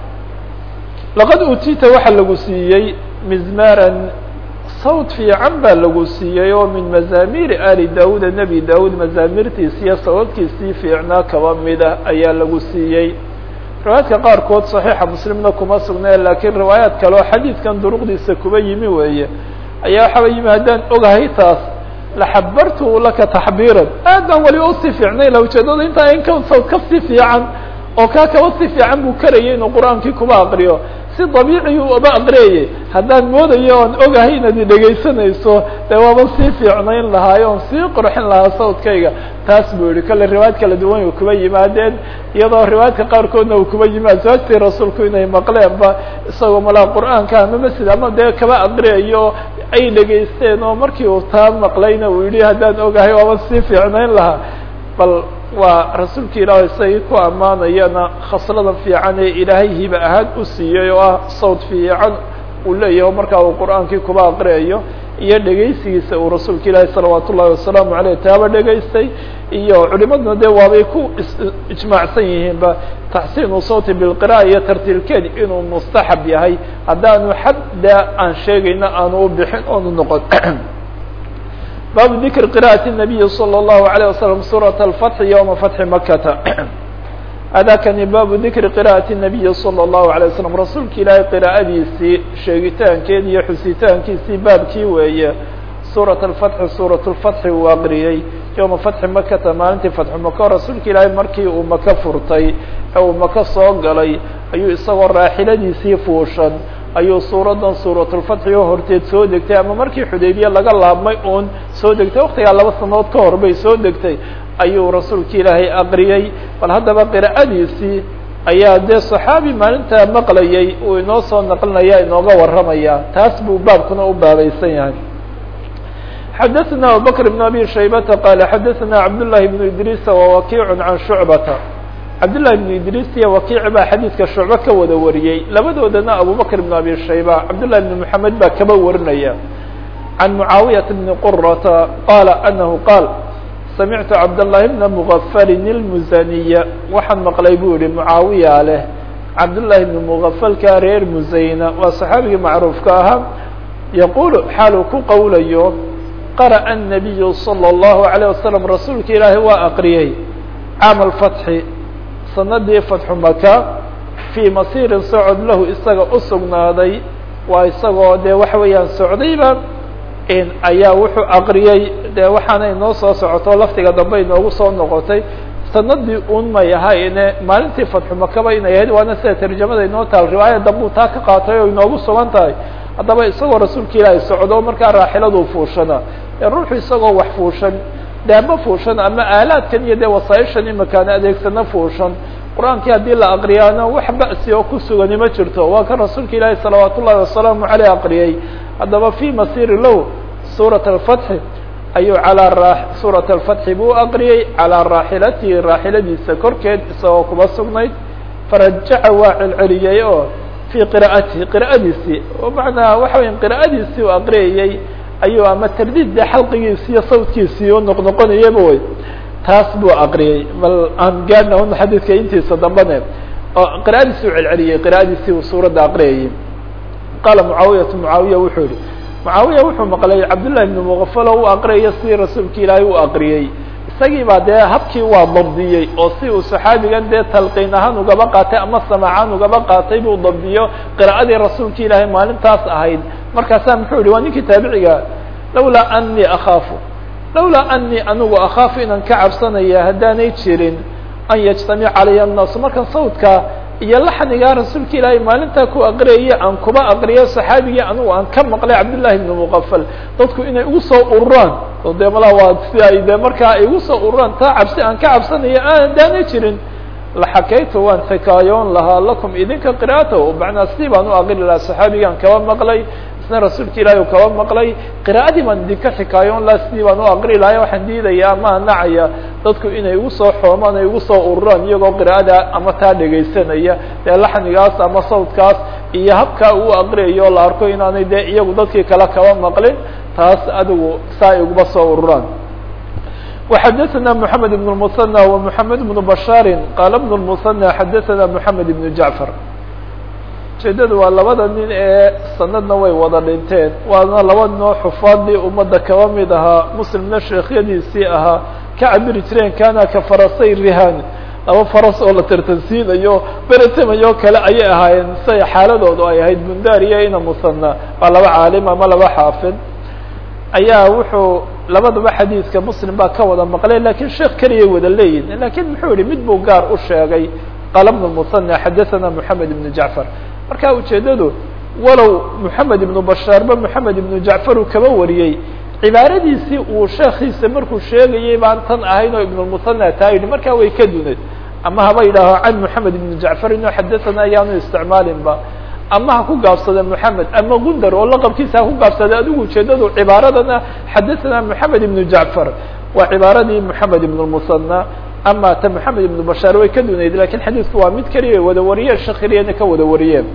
laqad utita waxaa lagu siiyey mizmaran sawd fiican baa lagu siiyey oo min mazaamiiri ali daawuda nebi daawud mazaamirtiisi iyo sawdkiisii fiicnaa kaba mida ayaa lagu siiyey riwaayaadka qaarkood saxiixa muslimna kuma sugnee laakiin riwaayaad kale oo xadiidkan duruqdiisa kuba yimi weeye ayaa waxaaba yimi haddaan ogahay taas laxabartu laka taxbiiran aad baan waliba usii fiicnay la ujeedada intaa in ka sawd ka sii fiican oo kaa kaba si fiican buu karayay inuu qur-aankii kuba aqriyo si dabiiciyu uba aqriyayay haddaan moodayo oon ogahay inaad i dhegaysanayso dee waaba sii fiicnayn lahaayo oon sii qurxin lahaa sawdkayga taas buu yihi kale riwaayad kala duwan kuba yimaadeen iyadoo riwaayadka qaarkoodna uu kuba yimi aswaajtii rasuulku inay maqleenba isagoo malaa qur-aanka ama masjid ama dee kaba aqriyayo ay dhegaysteen oo markii uu taa maqlayna uu yihi haddaan ogahay waaba sii fiicnayn lahaa bal waa rasuulka ilaahay isagii ku ammaanayana khaslada fiican ee ilaahay hiba ahaan u siiyey oo ah sawd fiican uu leeyahay markaa uu qur-aankii kuba aqriyayo iyo dhegaysigiisa uu rasuulka ilaahay salawaat ullahi wasalaamu aleyh taaba dhegaystay iyo culimaduna dee waabay ku ijmaacsan yihiinba taxsiinu sawti bilqira'a iyo tartiilkeed inuu mustaxab yahay haddaanu xadda aan sheegayna aanu u bixin oonu noqon baabu dikri qira'ati الnabiyi salى الlahu عalيه wasalam suuraة اlfatxi ywma fatxi makata adakani baabu dikri qira'ati الnabiyi salى الlahu عalيه wasalam rasuulka ilaahay qiraa'adiisii sheegitaankeed iyo xusitaankiisii baabkii weeye suuraة اlfatxi suuraة اlfatxi uu aqriyey yowma fatxi makata maalintii fatxu maka rasuulka ilaahay markii uu maka furtay ee uu maka soo galay ayuu isagoo raaxiladiisii fuushan ayuu suuradan suuratulfatxi oo horteed soo degtay ama markii xudaybiye laga laabmay uun soo degtay waktigaa laba sanood ka hor bay soo degtay ayuu rasuulka ilaahay aqriyey bal haddaba qira'adiisii ayaa dee saxaabi maalintaa maqlayay uu inoo soo naqlinaya inooga warramaya taas buu baabkuna u baabaysan yahay xadaثna abubakr بn abi shaybata qala xadaثna cabdالlahi بn idriisa wawakiic can shucbata cabdالlahi بn idriis iyo wakiic baa xadiidka shucbe ka wada wariyey labadoodana abubakr بn abi shayba cabdالlahi بn mحamed baa kaba warinaya can mucaawiyaةa bni qurata qala anahu qaal samictu cabdالlahi bna mغafalin اlmusaniya waxaan maqlay buu yihi mucaawiya leh cabdالlahi bn mغafalka reer musayna waa saxaabigii macruufka ahaa yaqulu xaaluu ku qowlayo qara'a الnabiyu salى الlahu عalيه wasalam rasuulka ilaahi waa aqriyey caam alfatxi sanadii fatxu maka fii masiirin socod lahu isaga u sugnaaday waa isagoo dee waxa weeyaan socdayba ayaa wuxuu aqriyey dee waxaana inoo soo socoto laftiga dambe inoogu soo noqotay sanadii un may ahayne maalintii fatxu makaba inay ahayd waana sida tarjamada inoo taal riwaaya dambuu taa ka qaatay oo inoogu sugan tahay haddaba isagoo rasuulka ilaahay socdo markaa raaxiladuu fuushana ruuxu isagoo wax fuushan daaba fuushan ama aalaadkan iyo dee wasaaishan imakaan adeegsana fuushan qur-aankii haddii la aqriyaana wax ba'si oo ku sugani ma jirto waa kan rasuulka ilaahi salawaat ullahi wasalaamu caleyh aqriyey haddaba fi masiri low suurat alfatxi ayuu calaa ra suurat alfatxi buu aqriyey calaa raaxilatihi raaxiladiisa korkeed isagoo kuba sugnayd farajaca waa celceliyey oo fii qira'atihi qira'adiisii oo macnaha waxa weya qira'adiisii uu aqriyayey ayuu ama tardiid dee xalqigiisi iyo sawdkiisii u noqnoqonayaba wey taas buu aqriyey bal aan gaadhna un xadiidka intiisa dambane oo qira'adiisii u celceliyey qira'adiisii uu suuradda aqriyayey qaala mucaawiyatu mucaawiya wuxuu yihi mucaawiya wuxuu maqlay cabdullahi ibnu muqafalo u aqriyaya sidii rasuulka ilaahay u aqriyey isagii baa dee habkii waa dabdiyey oo si uu saxaabigan dee talqiin ahaan ugaba qaatay ama samaacan ugaba qaatay buu dabdiyo qira'adii rasuulka ilaahay maalintaas ahayd markaasaa muxuu yihi waa ninkii taabiciga lawlaa anii akhaafu lawlaa anii anigu akhaafu inaan ka cabsanaya haddaanay jirin an yajtamic calaya annaasu markan sawdka iyo laxnigaa rasuulka ilaahay maalintaa ku aqriyaya aan kuba aqriyo saxaabigii anigu aan ka maqlay cabdullahi ibnu muqafal dadku inay ugu soo ururaan oo dee malaa waa si ay dee markaa ay ugu soo ururaan taa cabsi aan ka cabsanaya aandaana jirin laxakaytu waan xikaayoon lahaa lakum idinka qira'ata macnaa sidii baan u aqri lahaa saxaabigii aan kaba maqlay isna rasuulka ilaahi u kaba maqlay qira'adii baan idinka xikaayoon lahaa sidii baan u aqri lahay waxaan diidaya ama anacaya dadku inay ugu soo xoomaan ay ugu soo ururaan iyagoo qira'ada ama taa dhegaysanaya dee laxnigaas ama sawdkaas iyo habkaa uu aqriyayo la arko inaanay dee iyagu dadkii kale kaba maqlin taas adigu saa ay uguba soo ururaan وxadثna محamed بن المثنى ومحamed بن بشhاr qال بن المثنى xadثna محamed بن جعفر ujeedadu waa labada nin ee sanadna way wada dhinteen waana laba noo xufaadii ummadda kaba mid ahaa muslimna sheekhyadiisii ahaa ka cabiri jireen kana ka farasay rihan laba faras oo la tartansiinayo beretemayo kale ayay ahaayeen say xaaladoodu ay ahayd bundariya ina musanى waa laba caalim ama laba xaafid ayaa wuxuu labadaba xadiidka muslim baa ka wada maqlay lakin sheekh keliyay wada leeyihin lakin muxuu yihi mid buu gaar u sheegay qala bn musanى xadaثana moxamed ibn jacfar marka ujeedadu walow moxamed ibnu bashaarba moxamed ibnu jacfar uu kaba wariyey cibaaradiisii uu sheekiisa markuu sheegayay baan tan ahayn oo ibnmusanى taa yidhi markaa way ka duneed ama haba yidhaaho can moxamed ibn jacfar inuu xadaثana ayaanu isticmaalinba ama ha ku gaabsada moxamed ama gundar oo laqabkiisa ha ku gaabsada adigu ujeedadu cibaaradana xadaثana moxamed ibnu jacfar waa cibaaradii moxamed ibn musanى ama ta moxamed ibnu bashaar way ka dunayd lakin xadiidku waa mid keliya wada wariyeen shakiriyana ka wada wariyeen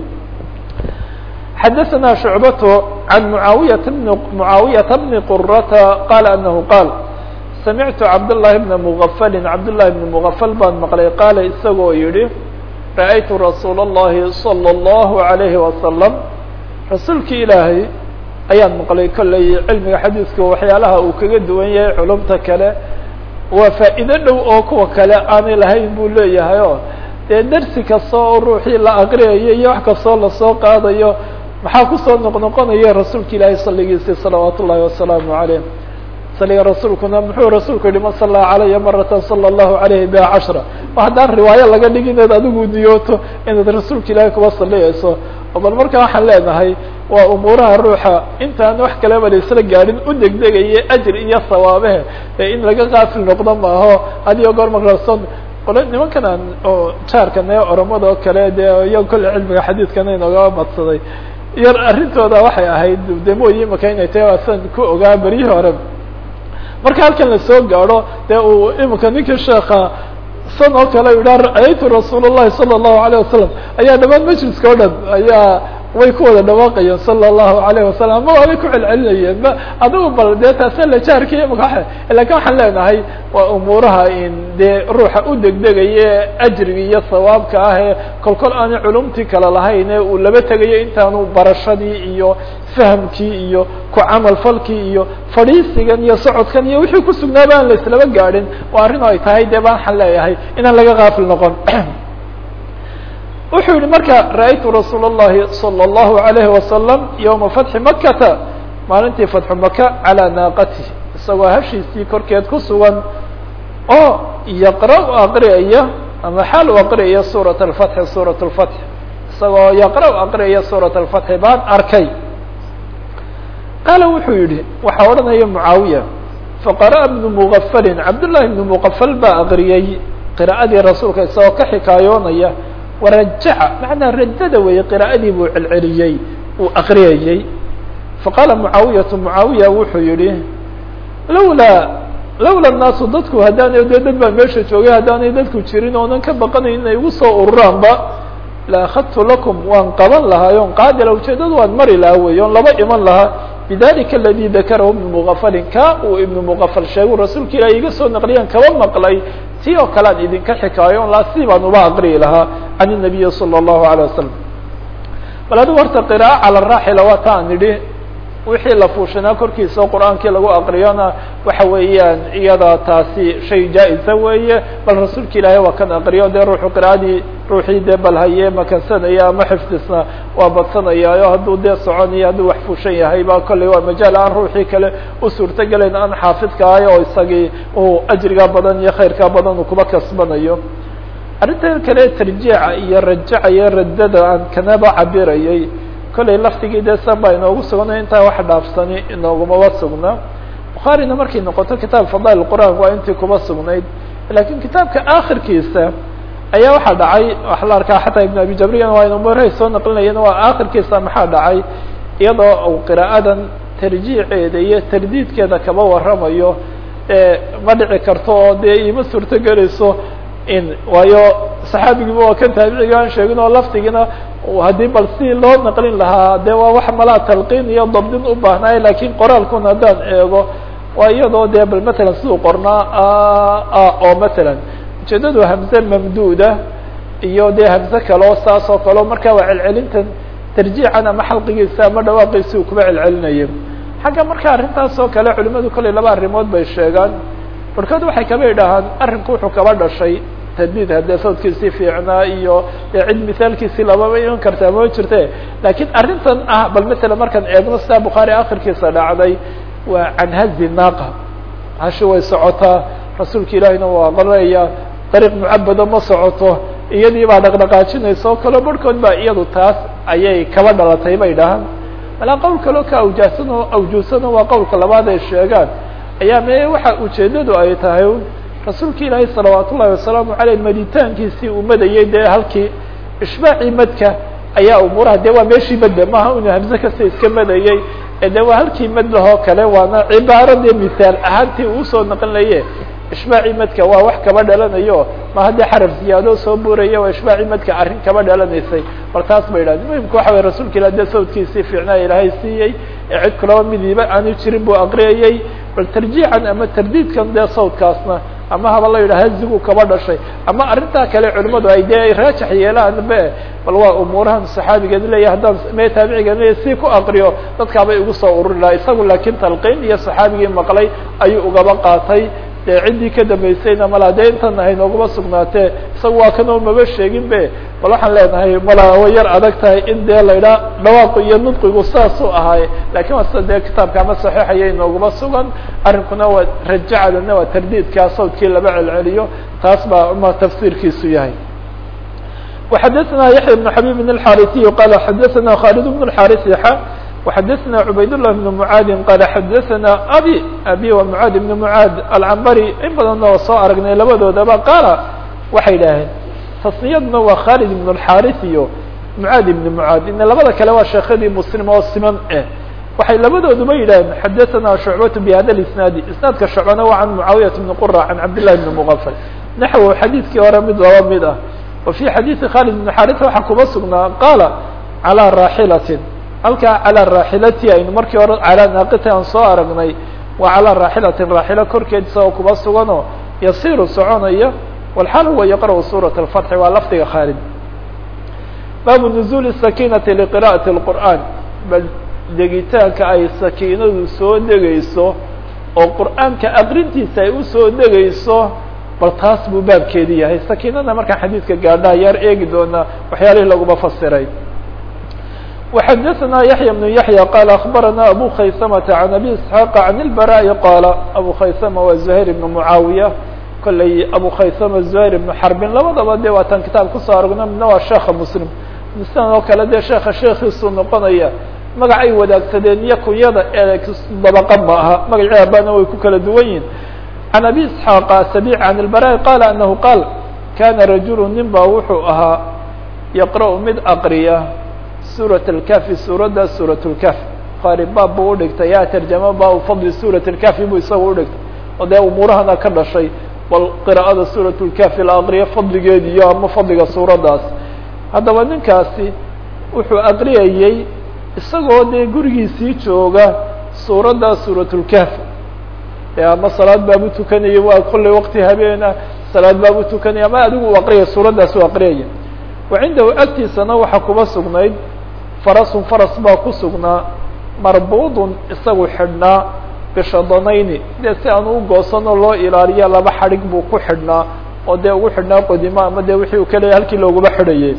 xadaثna shucbat can muaawiyata bn mucaawiyata bni qurata qala anahu qaal samictu cabdالlahi bna mugafali cabdالlahi bni mugafal baan maqlay qaala isagoo yihi ra'aytu rasuul الlahi salى الlahu عalayhi wasalam rasuulki ilaahay ayaan maqlay kolley cilmiga xadiidka waxyaalaha uu kaga duwan yahay culumta kale waa faa'iido dhow oo kuwa kale aanay lahayn buu leeyahay o dee dersi kasta oo ruuxii la aqriyayo iyo wax kastoo lasoo qaadayo maxaa kusoo noqnoqonaya rasuulka ilaahay saligiisi salawaat ullahi wasalaamu عalayh saliga rasuulkuna muxuu rasuulku yihi man sallaa calaya maratan sala allahu alayhi biha cashra ma haddaan riwaayo laga dhig inaad adigu niyooto inaad rasuulka ilaahay kuba saliyayso oo bal marka waxaan leenahay waa umuuraha ruuxa intaan wax kaleba la isla gaadhin u degdegaye ajr iyo sawaabehe ee in laga kaafil noqdo maaho hadiyo goor markason qole nimankan aan oo jaarkan ee oromada oo kale dee iyo kolle cilmiga xadiidkana inooga badsaday yar arrintooda waxay ahayd demooyi imaka inay tahay asan ku ogaa beryihii hore marka halkan lasoo gaadho dee uu imika ninkii sheeka san oo kale yidhaha ra'aytu rasuul الlahi salى الlahu عalيه wasalam ayaa dhamaan majliska o dhan ayaa way ku wada dhawaaqayeen salى الlahu عalayه wasalam ama waabay ku celcelinayeen ma adigu bal dee taasa la jaarkiya imaka lakin waxaan leenahay waa umuuraha in dee ruuxa u degdegaye ajrigi iyo sawaabka ah ee kol kol aanay culumtii kale lahayn ee uu laba tegayo intaanu barashadii iyo fahamkii iyo ku camal falkii iyo fadhiisigan iyo socodkan iyo wixii ku sugnaaba aan la islaba gaadhin waa arrin oo ay tahay dee baan waxaan leeyahay inaan laga kaafil noqon wuxuu yihi marka ra'aytu rasuul الlahi salى الlahu عalayhi wasalam ywma fatxi makata maalintii fatxu maka calىa naaqatih isagoo hashiisii korkeed ku sugan oo yaqra u aqriyaya ama xaal u aqriyaya suuraة اfatxi suuraة اfatx isagoo yaqra u aqriyaya suuraة اfatxi baan arkay qaala wuxuu yihi waxaa odhanaya mucaawiya faqara'a bnu mugafalin cabdullahi bnu mugafal baa aqriyey qira'adii rasuulka isagoo ka xikaayoonaya warajaca macnaa rajada weeye qira'adii buu celceliyey uu aqriyayey faqaala mucaawiyatu mucaawiya wuxuu yihi lawlaa lawla naasu dadku haddaanay dee dad baa meesha joogay haddaanay dadku jirin oonan ka baqanayn inay igu soo ururaanba la akhadtu lakum waan qaban lahaa on qaadila ujeedadu waan mari lahaa wey on laba iman lahaa bidalika aladi dakarahu ibnu mugafalin ka uu ibnu mugafal sheegu rasuulka ilahi iga soo naqliyaan kaba maqlay ti oo kale aan idinka xikaayo on laa si baan uba aqriyi lahaa can الnabiyi salى الlahu عalيه wasalam bal adigu horta qiraa'a cala raaxila waa ta an idhi wixii la fuushanaa korkiisa oo qur-aankii lagu aqriyona waxa weeyaan iyada taasi shay jaa-isa weeye bal rasuulka ilaahay waa kan aqriyo dee ruuxu qira'adii ruuxii dee bal haye makansanaya ama xifdisna waa badsanayaayo hadduu dee soconayo hadduu wax fuushan yahay ba kolley waa majaal aan ruuxii kale u suurtogelayn aan xaafidka ahay oo isagii uu ajriga badan iyo khayrka badan uu kuba kasbanayo arrinta kale tarjiica iyo rajaca iyo raddada aan kanaba cabirayay kollay laftigii dee san baa inoogu sugnay intaa wax dhaafsani inoogumaba sugna bukhaarina markay noqoto kitaab fadail qur'aan waa intii kuba sugnayd lakiin kitaabka akhirkiisa ayaa waxaa dhacay waxa la arkaa xataa ibn abi jabriyan waa inumarahay soo naqlinayan waa akhirkiisa maxaa dhacay iyadoo u qiraa'adan tarjiiceeda iyo tardiidkeeda kaba waramayo ma dhici karto oo dee ima suurto gelayso in waayo saxaabigiiba waa kan taabiciga aan sheegin oo laftigiina haddii bal si loo naqlin lahaa de waa wax malaa talqiin iyo dabdin u baahnaaye lakin qoraalkuna haddaan eego waa iyadoo dee bal matalan siduu qornaa oo matalan ujeedadu hamze mamduuda iyo dee hamze kaleo saas oo kaleo marka waa celcelintan tarjiican ama xalqigiisa ama dhawaaqiisi uu kuba celcelinayo xagga marka arrintaas oo kale culimadu kolley laba arrimood bay sheegaan barkood waxay kaba idhahaan arrinku wuxuu kaba dhashay tadbiid haddee sawdkiisii fiicnaa iyo dee cid misaalkiisii lababa iman kartaa ma jirte lakiin arrintan ah bal matala markaan eegno sidaa bukhaari akhirkiisa dhacday waa canhazi naaqa hashi way socotaa rasuulka ilaahina waa qoreya dariiq mucabado ma socoto iyadii baa dhaqdhaqaajinaysa oo kaleo barhkood baa iyadu taas ayay kaba dhalatay bay dhahaan malaa qowl kaleo ka awjaasano awjuusano waa qowlka labaad ay sheegaan ayaa me waxa ujeedadu ay tahay rasuulka ilaahay salawaat ullahi wasalaamu aleyh maditaankiisii uu madayay dee halkii ishbaacii madka ayaa umuuraha de waa meeshii madda maaha inuu hamse kasta iska madayey de waa halkii mad lahoo kale waana cibaaro dee misaal ahaantii uusoo naqlinaye ishbaacii madka waa wax kaba dhalanayo ma haddii xaraf ziyaado soo buraya waa ishbaacii madka arrin kaba dhalanaysay bal taas ba yidhahda muhimka waxa way rasuulka ilah dee sawdkiisii fiicnaa ilaahay siiyey ee cid kalaba midiiba aanu jirin buu aqriyayey bal tarjiican ama tardiidkan dee sawdkaasna ama haba la yidhaha hazigu kaba dhashay ama arrintaa kale culimadu ay dee ay raajax yeelaan be bal waa umuurahan saxaabigeed leeyahy haddaan me taabicigeed leeyahy si ku aqriyo dadkaabay ugu soo ururi laha isagu laakiin talqiin iyo saxaabigii maqlay ayuu ugaba qaatay dee ciddii ka dambaysayna mala dee intan ahay nooguma sugnaatee isaga waa kanoo maba sheegin be bal waxaan leenahay mala way yar adag tahay in dee la idhaa dhawaaqu iyo nudqigu saasuu ahaaye lakin waa sida dee kitaabka ama saxiixaya inooguma sugan arrinkuna waa rajacadana waa tardiidkaa sawdkii laba celceliyo taas baa ma tafsiirkiisu yahay وxadثna yaحyى بن xabيb بن الxاrثي qال xadثna khالد بن الxاrث وxadثna عubayd لله بن معاad qال xadثna abي abي wa معاad بن معاad alcmbri in badanna waa soo aragnay labadoodaba qaala waxay idhaaheen tasniyaduna waa khالد بن الxاrث iyo معاad بن معاad ina labada kale waa sheekadii mslim oo siman eh waxay labadooduba yidhaaheen xadثna شhuعbaة بhada الاسناad isنaadka shucbana waa can معaawiyaة بن qرة can cabd للhi بن مغفل naxو xadiidkii hore mid laba mid ah وفي xadيiثi khالد بن xاrث waxaa kuba sugnaa qaala عalى raaxilatin halkaa calى raaxilati aynu markii hore calى naaqiti aan soo aragnay waa calى raaxilatin raaxilo korkeed isagoo kuba suganoo yasiru soconaya walxaal huwa yaqrأu suraة الفتح waa lafdiga khaalid baabu نزuل الsakinati لqراءaة الqur'an bal degitaanka ay sakiinadu soo degayso oo qur'aanka aqrintiisa ay usoo degayso bal taas buu baabkeedi yahay sakiinada markaan xadiidka gaadhaa yaar eegi doonaa waxyaalihii laguma fasiray وxadثna yaحyى بن yaحyى qال أخbarana abu khaysmةa عan abi isحاaq عan الbarاء qaala abu khaysma waa زuhayr بن muعaawiya kolley abu khaysma زuhayr بن xarbin labadaba de waa tan kitaab kusoo aragno midna waa sheeka mslim mislan oo kale dee sheeka sheekiisuu noqonaya magacay wadaagsadeen iyo kunyada ee dabaqa ma aha magacii abana way ku kala duwan yihin عن أbي اسحاq سبيع عن البراء qال أنه qاal kana رaجuل nin ba wuxuu ahaa يqرأ mid aqriya suraة الكهfi suuradda suraة الكهf bukhaarي baab buu udhigtay ya تrjama bab fadli suraة الكهfi buu isaga udhigtay oo dee umuurahana ka dhashay bal qراءada suraة الكهfi la aqriya fadligeedi iyo ama fadliga suuraddaas haddaba ninkaasi wuxuu aqriyayey isagoo dee gurigiisii jooga suuradda suraة الكهf ama salaad baabu tukanaya waa kolley waqti habeena salaad baabu tukanaya ama adigu u aqriyaya suuraddaas u aqriyaya wa cindahu agtiisana waxaa kuba sugnayd farasun faras baa ku sugnaa marbuudun isagu xidhnaa bishadanayni dee si aan u goosanoo loo ilaaliya laba xadhig buu ku xidhnaa oo dee ugu xidhnaa qodimo ama dee wixii uu ka leeyay halkii looguma xidhayay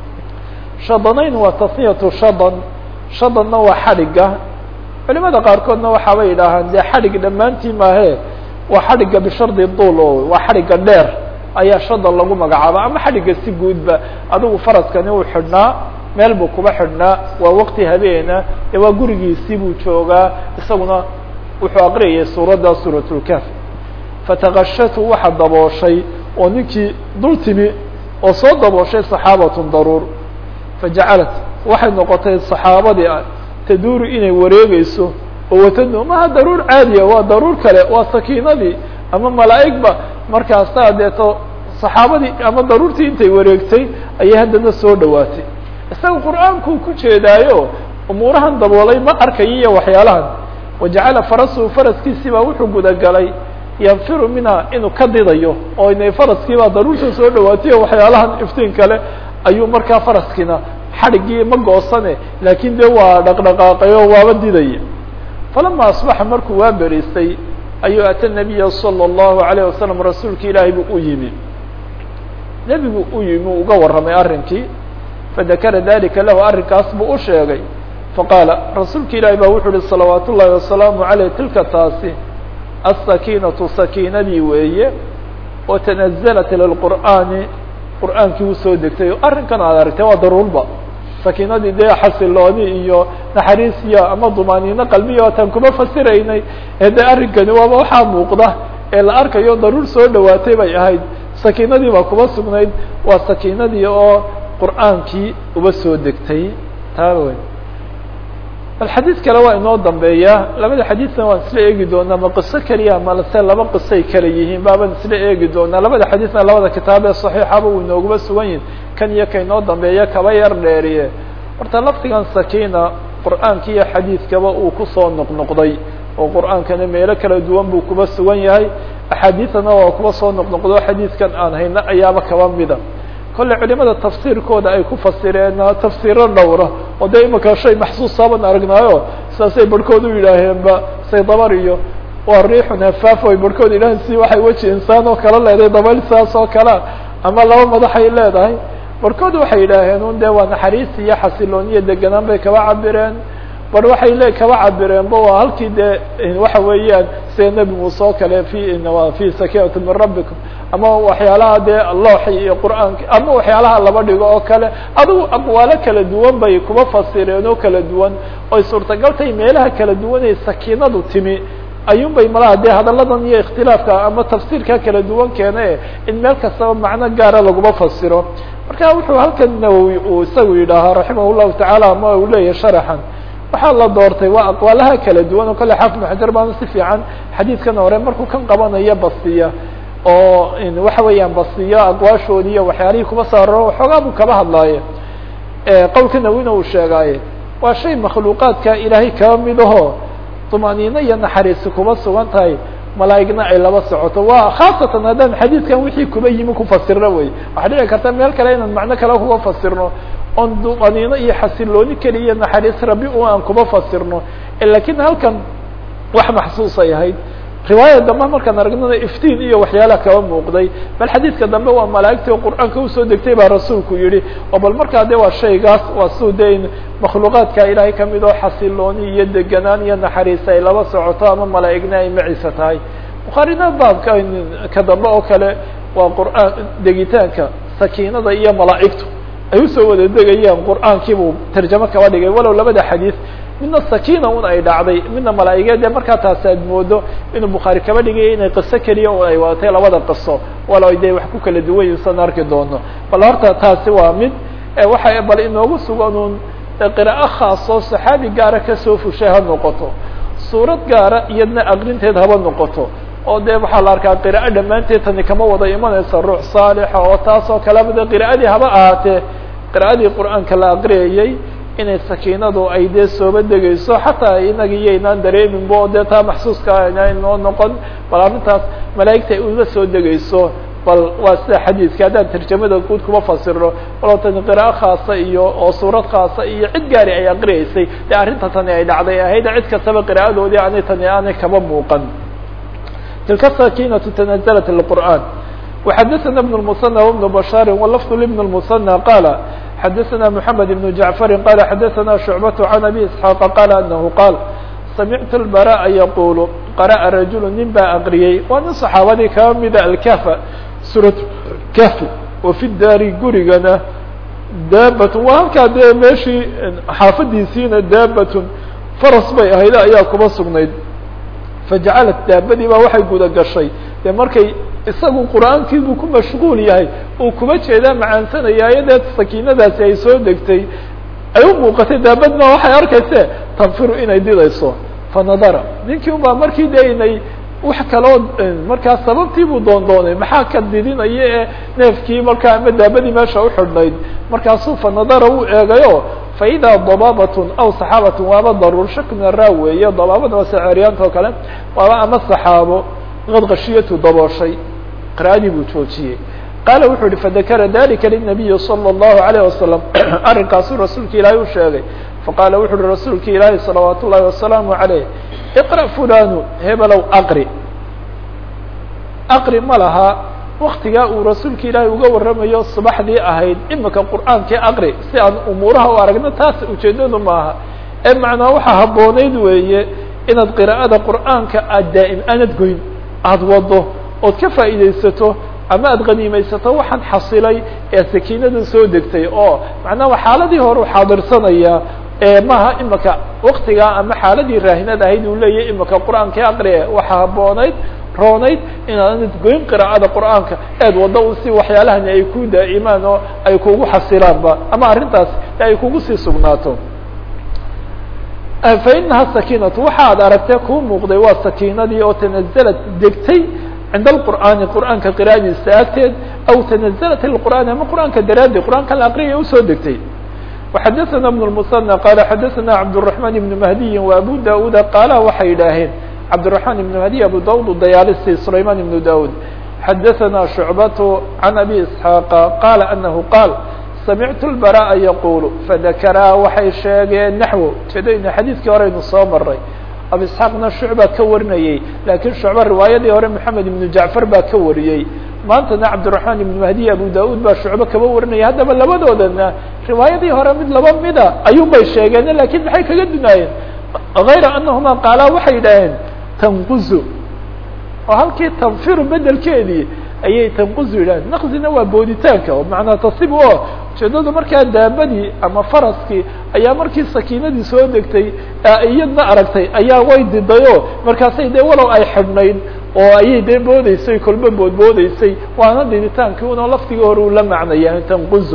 shadanayn waa tasniyatu shadan shadanna waa xadhigga culimada qaarkoodna waxaabay yidhaahaan dee xadhig dhammaantii maahee waa xadhigga bishardi duul oo waa xadhigga dheer ayaa shadan lagu magacaaba ama xadhigga si guudba adigu faraskani uu xidhnaa meel buu kuba xidhnaa waa waqti habeena ee waa gurigiisii buu joogaa isaguna wuxuu aqriyayay suuradda suuratulkaf fatakashatu waxa dabooshay oo ninkii dul timi oo soo dabooshay saxaabatun daruur fajacalat waxay noqotay saxaabadii ah taduuru inay wareegeyso oo watado maha daruur caadiya waa daruur kale waa sakiinadii ama malaa'igba markaasaa deeto saxaabadii ama daruurtii intay wareegtay ayay haddana soo dhawaatay isaga qur'aankuu ku jeedaayo umuurahan daboolay ma arkayo iyo waxyaalahan wajacala farasuhu faraskiisii baa wuxuu gudagalay yanfiru minha inuu ka didayo oo inay faraskiibaa daruurta soo dhawaatay o waxyaalahan iftiin kale ayuu markaa faraskiina xadhiggii ma goosane laakiin dee waa dhaqdhaqaaqay oo waaba didaya falama asbaxa markuu waa beriistay ayuu ata nabiya salى الlahu عalيه wasalam rasuulki ilaahay buu u yimi nebigu u yimi uga warramay arrinkii fadakara dalika lahu arrinkaas buu u sheegay faqaala rasuulka ilaahi baa wuxuu uhi salawaat ullahi wasalaamu aleyh tilka taasi aلsakiinatu sakiinadii weeye oo tanazalat lilqur'aani qur'aankii usoo degtay o arrinkan aad aragtay waa daruurba sakiinadii dee xasilooni iyo naxariisiya ama dumaaniino qalbiya ootaan kuma fasiraynay ee dee arrinkani waaba waxaa muuqda ee la arkayo daruur soo dhawaatay bay ahayd sakiinadii baa kuma sugnayd waa sakiinadii oo qur'aankii uba soo degtay taa wey bal xadiid kale waa inoo dambeeya labada xadiidna waan isla eegi doonaa ma qiso keliya malase laba qisay kala yihiin baabaan isla eegi doonaa labada xadiidna labada kitaab ee saxiixaba uu inooguma sugan yihin kan iyo ka inoo dambeeya kaba yar dheeriye horta lafdigan sakiina qur'aanka iyo xadiidkaba uu kusoo noqnoqday oo qur'aankana meelo kala duwan buu kuba sugan yahay axaadiidana waa kuba soo noqnoqdo xadiidkan aan hayno ayaaba kaba mida kolley culimada tafsiirkooda ay ku fasireen tafsiiro dhowra oo dee imika shay maxsuusaaban aragnaayo sidaasay barhkood u yidhaaheenba say dabar iyo waa riixun hafaaf ay barhkood yidhaaheen si waxay weji insaan oo kala leedahay dabayl sidaas oo kalea ama laba madaxay leedahay barhkood waxay yidhaaheen un dee waa naxariis iyo xasilooniyo deganaan bay kaba cabireen bar waxay le kaba cabireenba waa halkii dee waxa weeyaan sida nebi muuse oo kale fi fi sakinati min rabbikum ama waxyaalaha dee looxi iyo qur'aanka ama waxyaalaha laba dhigo oo kale adigu aqwaalo kala duwan bay kuba fasireen oo kala duwan oy suurtagaltay meelaha kala duwan ee sakiinadu timi ayuun bay malaha dee hadalladan iyo ikhtilaafka ama tafsiirka kala duwan keene in meel kastaba macno gaara laguma fasiro marka wuxuu halkan nawowi uu isagu yidhaahaa raximah llahu tacaala ama uu leeyahay sharaxan waxaa la doortay waa aqwaalaha kala duwan oo kale xaafid maxajar baana si fiican xadiidkan hore markuu kan qabanayo basiya oo waxa weeyaan basiyo aqwaashoodi iyo waxyaalihii kuba saaro waxoogaa buu kaba hadlaaye qowlka nawina uu sheegaaye waa shay makhluuqaadka ilaahay kaba mid aho طmaaniino iyo naxariisi kuba sugan tahay malaa'igna ay laba socoto waa khaasatan haddaan xadiidkan wixii kuba yimi kufasirno wey waxaa dhici karta meel kale inaan macno kale kuba fasirno oon dumaniino iyo xasilooni keliya naxariis rabi u aan kuba fasirno lakin halkan wax maxsuusay ahayd riwaayada dambe markaan aragnana iftiin iyo waxyaalaha kaba muuqday bal xadiidka dambe waa malaa'igtii oo qur'aanka usoo degtay baa rasuulku yihi oo bal markaa de waa shaygaas waa suu de makhluuqaadka ilaahay kamid oo xasilooni iyo deganaan iyo naxariis ay laba socoto ama malaa'igna ay maciisa tahay bukhaarina baabka ka dambe oo kale waa qur'aan degitaanka sakiinada iyo malaa'igtu ay usoo wada degayaan qur'aankiibuu tarjamo kaba dhigay walow labada xadiis midna sakina un ay dhacday midna malaa'igeed ee markaa taasi aad moodo inuu bukhaari kaba dhigaya inay qiso keliya un ay wadatay labada qiso walow ay de wax ku kala duwan yihin san arki doono bal horta taasi waa mid waxa bal inoogu sugan un qiraa'o khaasoo saxaabi gaara kasoo fushay ha noqoto suurad gaara iyadna aqrinteed haba noqoto oo de waxaa la arkaa qiraa'o dhammaanteed tani kama wada imanaysa ruux saalixa oo taas oo kaleba de qira'adii haba ahaatee qira'adii qur'aanka la aqriyayey inay sakiinadu ay dee sooba degayso xataa inaga iyo inaan dareeminbo dee taa maxsuuska inoo noqon bal arrintaas malaa'igta ay uga soo degayso bal waa sida xadiidka haddaan tarjamada guud kuma fasirno walow tani qiraa'o khaasa iyo oo suurad khaasa iyo cid gaari ay aqriyeysay dee arrinta tani ay dhacday ahayd cid kastaba qiraa'adoodii aanay tani aanay kaba muuqan tilka sakinatu tanazalat lqur'an وxadثna بن المثنى وبن بشhاr ولفظ لبن المثنى qال xadثna محمد بن جعفر qال xadثna شعبة عن أbي اسحاq qال أنه qاal samictu البراء yqul qara'a rajul nin baa aqriyey waa nin صaxaabadii kaba mida alkahfa suuraة kahfi wa fi daari gurigana daabat waa halkaa dee meeshii xaafadiisiina daabat faras bay ahayd ayaa kuba sugnayd fajacalat daabadii baa waxay guda gashay dee markay isagu qur'aankiibuu ku mashquul yahay uu kuma jeedaa macaansanayaayo dee sakiinadaasi ay soo degtay ay u muuqatay daabadna waxay arkayse tanfiru inay didayso fanadara ninkii unbaa markii de inay wax kaloo markaa sababtiibuu doondoonay maxaa ka didinaya ee neefkii markaa ama daabadii meesha uxidhnayd markaasuu fanadara uu eegayo faidaa dabaabatun aw saxaabatun waaba daruur shak min araa weeye dabaabada waa seceryaanta oo kale waaba ama saxaabo qad kashiyatu dabooshay qira'adii buu joojiyey qaala wuxuu yihi fadakara dalika linabiyi salى الlahu عalيه wasalam arrinkaasuu rasuulka ilaahay u sheegay faqaala wuxu uhi rasuulka ilaahi salawaat ullahi wasalaamu عaleyh iqra' fulanu hebelow aqri aqri ma laha waktigaa uu rasuulka ilaahay uga warramayo subaxdii ahayd imika qur'aankii aqri si aan umuuraha u aragno taas ujeedadu maaha ee macnaa waxaa habboonayd weeye inaad qiraa'ada qur'aanka aad daa'im aanad goyn aada wado ood ka faa'iidaysato ama aada qaniimaysato waxaan xasilay ee sakiinada soo degtay oo macnaha xaaladii hore u xaadirsanayaa maaha imika waktigaa ama xaaladii raahinad ahayd uu leeyahy imika qur'aankii aqrie waxaa habboonayd roonayd inaanad goyn qiraa'ada qur'aanka eed waddo u si waxyaalahani ay ku daa'imaan oo ay kugu xasilaanba ama arrintaas ay kugu sii sugnaato fa inaha sakiinatu waxa ad aragtee kuu muuqday waa sakiinadii oo tanazalad degtay cinda alqur'aani qur'aanka qira'adiisa agteed aw tanazalat lqur'aan ama qur'aanka daraadi qur'aanka la aqriyaya usoo degtay وxadثna بن المثنى qال xadثna cبدالرحمن بن مهدي وأbو dاd qاala waxay yidhaaheen cبدالرحمن بن مهدي أbو dاd dayaalisi سلayمان بن dاd xadثna شعبة عن أbي إسحاaq qال أنه qاal samictu البراء yqul fadakraa waxay sheegeen naxو jeedayna xadiidkii horeynu soo maray abu isxaaqna shucba ka warinayey laakiin shucba riwaayadii hore moxamed ibnu jacfar baa ka wariyey maantana cabdiraxmaan ibnu mahdiy abu da-uud baa shucbo kaba warinaya haddaba labadoodana riwaayadii hore mid laba mida ayuun bay sheegeen lakiin maxay kaga dunaayeen hayra anahuma qaalaa waxay yidhaaheen tanquzu oo halkii tanfiru bedelkeedii ayay tanquzu yidhaheen naqzina waa booditaanka oo macnaa tasib o ujeedadu markaa daabadii ama faraskii ayaa markii sakiinadii soo degtay iyadna aragtay ayaa way didayo markaasay dee walow ay xidhnayd oo ayay dee boodeysay kolba boodboodeysay waana diditaankii unoo laftigii hore uu la macnaya tanquzo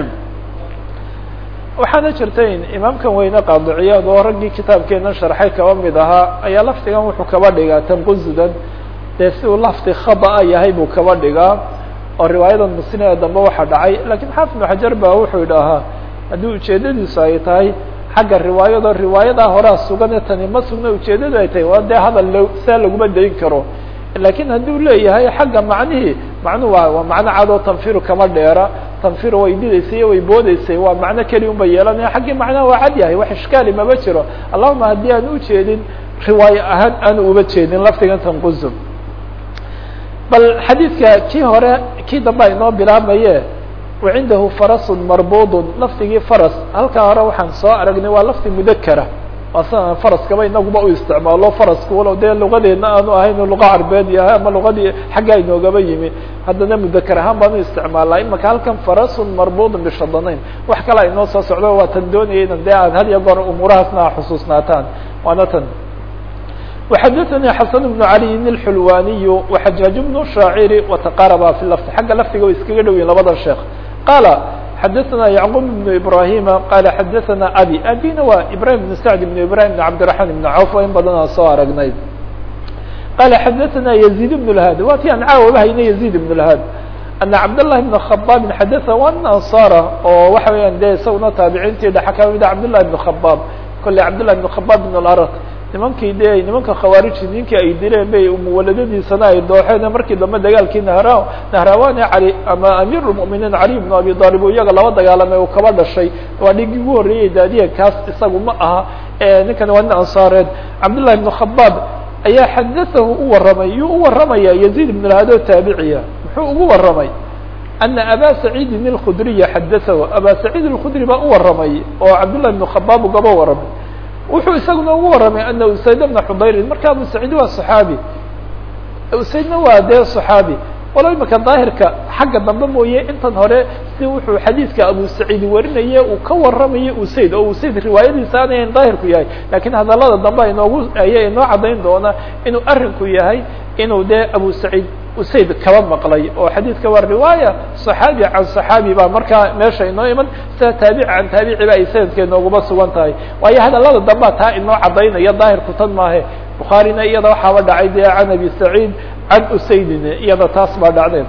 waxaana jirtay imaamkan weyne qaadiciyaad oo raggii kitaabkeena sharxay kaba mid ahaa ayaa laftigan wuxuu kaba dhigaa tanquzudan dee si uu lafti khada'a yahay buu kaba dhigaa oo riwaayadan muslimee dambe waxaa dhacay lakiin xaafid ibnu xajar ba wuxuu idhaahaa haddii ujeedadiisu ay tahay xagga riwaayado riwaayadaa horaa sugane tani ma sugna ujeedadu ay tahay waa dee hadal saa laguma dayn karo lakiin hadduu leeyahay xagga macnihii macnuhu waa waa macno cadoo tanfiru kama dheera tanfiru way didaysay way boodeysay waa macno keli un bay yeelanaya xaggii macnaha waa cad yahay wax ishkaali maba jiro allahuma haddii aan ujeedin riwaayo ahaan aanu uba jeedin laftigan tanquzum bal xadiidka kii hore kii dambe aynoo bilaabmaye wacindahu farasun marbudun lafdigii faras halkaa hore waxaan soo aragnay waa lafdi mudakara waa sidan faraskaba inaguba u isticmaalo farasku walow dee lugadeedna aanu ahayn luqa carbeed yahay ama lugadii xaggaa inoogaba yimi haddana mudakar ahaan baan u isticmaalnaa imaka halkan farasun marbudun bishadanayn wax kale inoo soo socdo waa tan doonaya inan dee aad had iyo goor umuurahaasna a xusuusnaataan waana tan وxadثnي xسن بن علي الحلواني وxجاaج بن شhاacر وتqاربa في لفظ xagga lfdiga way iskaga dhow yihin labada sheekh qال xadثna يعقوب بن إبراهيم qال xadثna أbي abيna waa إبراهيم بن سعد بن إبراهيم بن عبدالرحمن بن عوف in badanaa soo aragnay qال xadثna يزيد بن الهاd waa ti aan caawa hayna يزيد بن الهاd أن cبداللhi بن خباب xadث wan أنصاra oo waxa weeyaan de isaguna taabiciintii dhex ka mida cبداللhi بن خباب kole cبداللhi بن خباب بن الأرق nimankii de nimanka khawaariji ninkii ay dileen bay muwaladadiisana ay dooxeen markii dambe dagaalkii nahra nahrawani cali ama amiir lmuminiin cali ibnu abi aalib o iyaga laba dagaalamay uu kaba dhashay waa dhigii ugu horreeyey daadiya kaas isagu ma aha ninkan waa nin ansaareed cabdullahi ibnu khabaab ayaa xadaahu u warramay yuu u warramaya yaziid ibn lahado taabiciya muxuu ugu warramay ana aba saciidin اlkhudriya xadaahu aba saciid اlkhudri baa u warramay oo cabdullahi ibnu khabaab ugaba warramay wuxuu isaguna ugu warramay ana usayd bna xudayrin marka abu saciid waa صaxaabi usaydna waa dee صaxaabi walo imika daahirka xagga dambe mooye intan hore si wuxuu xadiidka abu saciid warinaye uu ka warramayo usayd oo usayd riwaayadiisa anayn daahirku yahay lakiin hadalada dambe inoogu aya inoo caddayn doona inuu arinku yahay inuu dee abu saciid usayd kaba maqlay oo xadiidka waa riwaaya صaxaabi can صaxaabi baa markaa meesha inoo iman sida taabici can taabici ba ay sanadka inooguma sugan tahay waayo hadalada dambea taa inoo caddaynaya daahirku tan maahe bukhaarina iyada waxaaba dhacay dee can abi saciid can usaydin iyada taas baa dhacdeen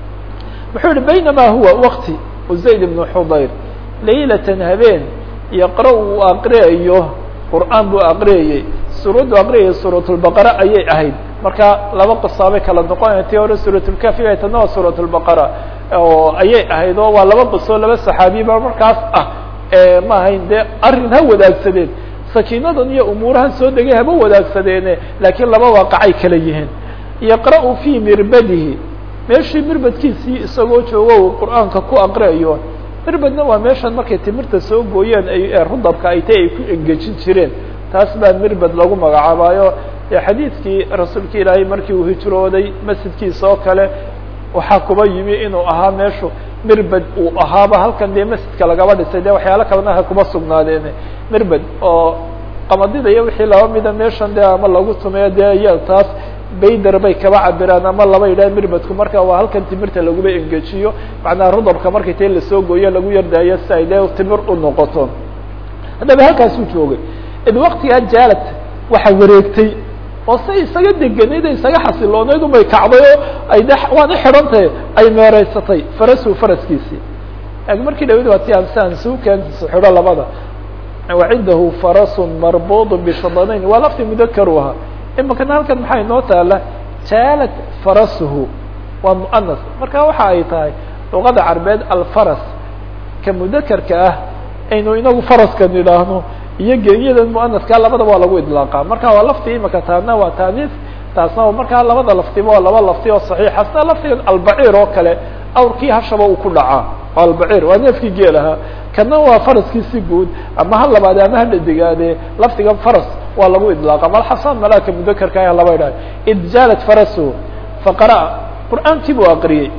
muxuu yihi baynama huwa wakti usayd ibnu xudayr laylatan habeen yaqra uu aqriyayo qur'aan buu aqriyayey suuraddu aqriyayay suuratulbaqara ayay ahayd marka laba qisaabay kala noqonaya tii hore suuratulkafi bay tana waa suuratulbaqara oo ayay ahayd oo waa laba qiso laba saxaabiba markaas ah ma ahayn dee arrin ha wadaagsadeen sakiinadan iyo umuurahan soo degay haba wadaagsadeene laakiin laba waaqacay kala yihiin yaqra-u fii mirbadihi meeshii mirbadkiisii isagoo joogo uu qur-aanka ku aqriayo mirbadna waa meeshan markay timirta soo gooyeen ay rudabka ay tay ay ku engejin jireen taas baa mirbad lagu magacaabaayo dee xadiidkii rasuulka ilaahay markii uu hijrooday masjidkiisa oo kale waxaa kuba yimi inuu ahaa meeshu mirbad uu ahaaba halkan dee masjidka lagaba dhisay de waxyaalo kalena ha kuma sugnaadeen mirbad oo qamadida iyo wixii laba mida meeshan de ama lagu tumeyo dee iya taas bayder bay kaba cabiraan ama laba yidhah mirbadku marka waa halkan timirta laguba engejiyo macnaha rudabka markay ta lasoo gooyo lagu yardaayo si ay dee timir u noqoto haddaba halkaasuu joogay id waktigaa jaalad waxa wareegtay oo say isaga deganayd e isaga xasiloonayd ubay kacday oo ay de waana xidhantahe ay meereysatay farasu faraskiisii markii dhawid waa ti amsaan suukan xidho labada wacindahu farasun marbuud bishadanayn waa lafti mudakaru ahaa imikana halkan maxaa inoo taala jaalad farasuhu waa muanas marka waxa ay tahay luqada carbeed alfaras ka mudakarka ah aynu inagu faraskan idhaahno iyo genyadan muanaska labadaba waa lagu idlaaqa marka waa lafti imika taana waa taaniis taasna markaa labada laftiba waa laba lafti oo saxiixa sida laftigan albaciir oo kale awrkii hashaba uu ku dhacaa albaciir waa neefkii geel ahaa kana waa faraskiisi guud ama ha labaade ama ha dhadigaade laftigan faras waa lagu idlaaqa malxasaan malaaka mudakarka ah laba idhaha id jaalat farasu faqara qur'aankii buu aqriyey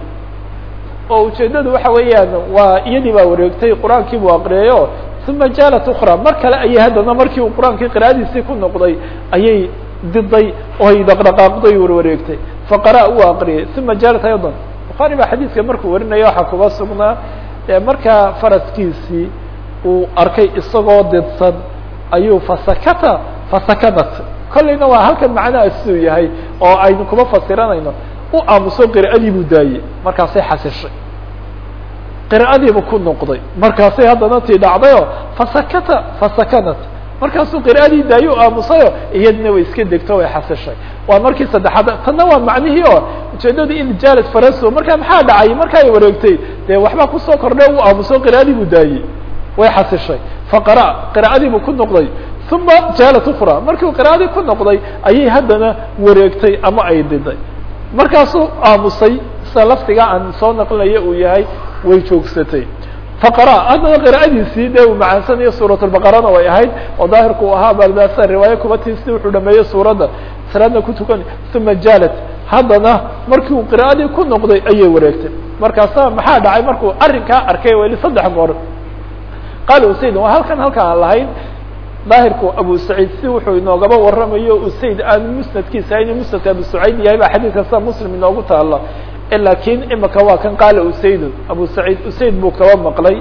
oo ujeedadu waxa weeyaan waa iyadii baa wareegtay qur-aankii buu aqriyayo uma jaalat ukra mar kale ayay haddana markii uu qur-aankii qira'adiisii ku noqday ayay diday oo ay dhaqdhaqaaqday warwareegtay faqara uu aqriyay uma jaalat aydan bukhaari baa xadiidka markuu warinaya waxaa kuba sugnaa markaa faraskiisii uu arkay isagoo didsan ayuu fasakata fasakanat kollayna waa halkan macnaha siduu yahay oo aynu kuma fasiranayno u aamuso qira'adii buu daayey markaasay xasishay qira'adiibu ku noqday markaasay haddana tii dhacdayo fasakata fasakanat markaasuu qira'adii daayo aamusayo iyadna way iska degto way xasishay waa markii saddexaad tanna waa macnihii oo ujeedadu in jaalat faraso markaa maxaa dhacay marka ay wareegtay dee waxbaa kusoo kordhay u aamuso qira'adii buu daayey way xasishay faqara qira'adii buu ku noqday uma jaalat ukra markiu qira'adii ku noqday ayay haddana wareegtay ama ay diday markaasuu aamusay sida laftiga aan soo naqlinayo uu yahay way joogsatay faqara haddana qira'adiisii dee uu macaansanayo suuratulbaqarana way ahayd oo daahirku u ahaa baldaasa riwaayo kuba tiisi wuxuu dhameeyey suuradda salaadna ku tukan uma jaalat haddana markii uu qira'adii ku noqday ayay wareegtay markaasa maxaa dhacay markuu arrinkaa arkay weli saddex goor qaala usayd waa halkan halka aan lahayn daahirku abu saciid si wuxuu inoogaba waramayo usayd aan musnadkiisa inuu musnadka abu saciid yahay baa xadiidka sida muslim inoogu taala lakin imika waa kan qaala usaydun abu saciid usayd buu kaba maqlay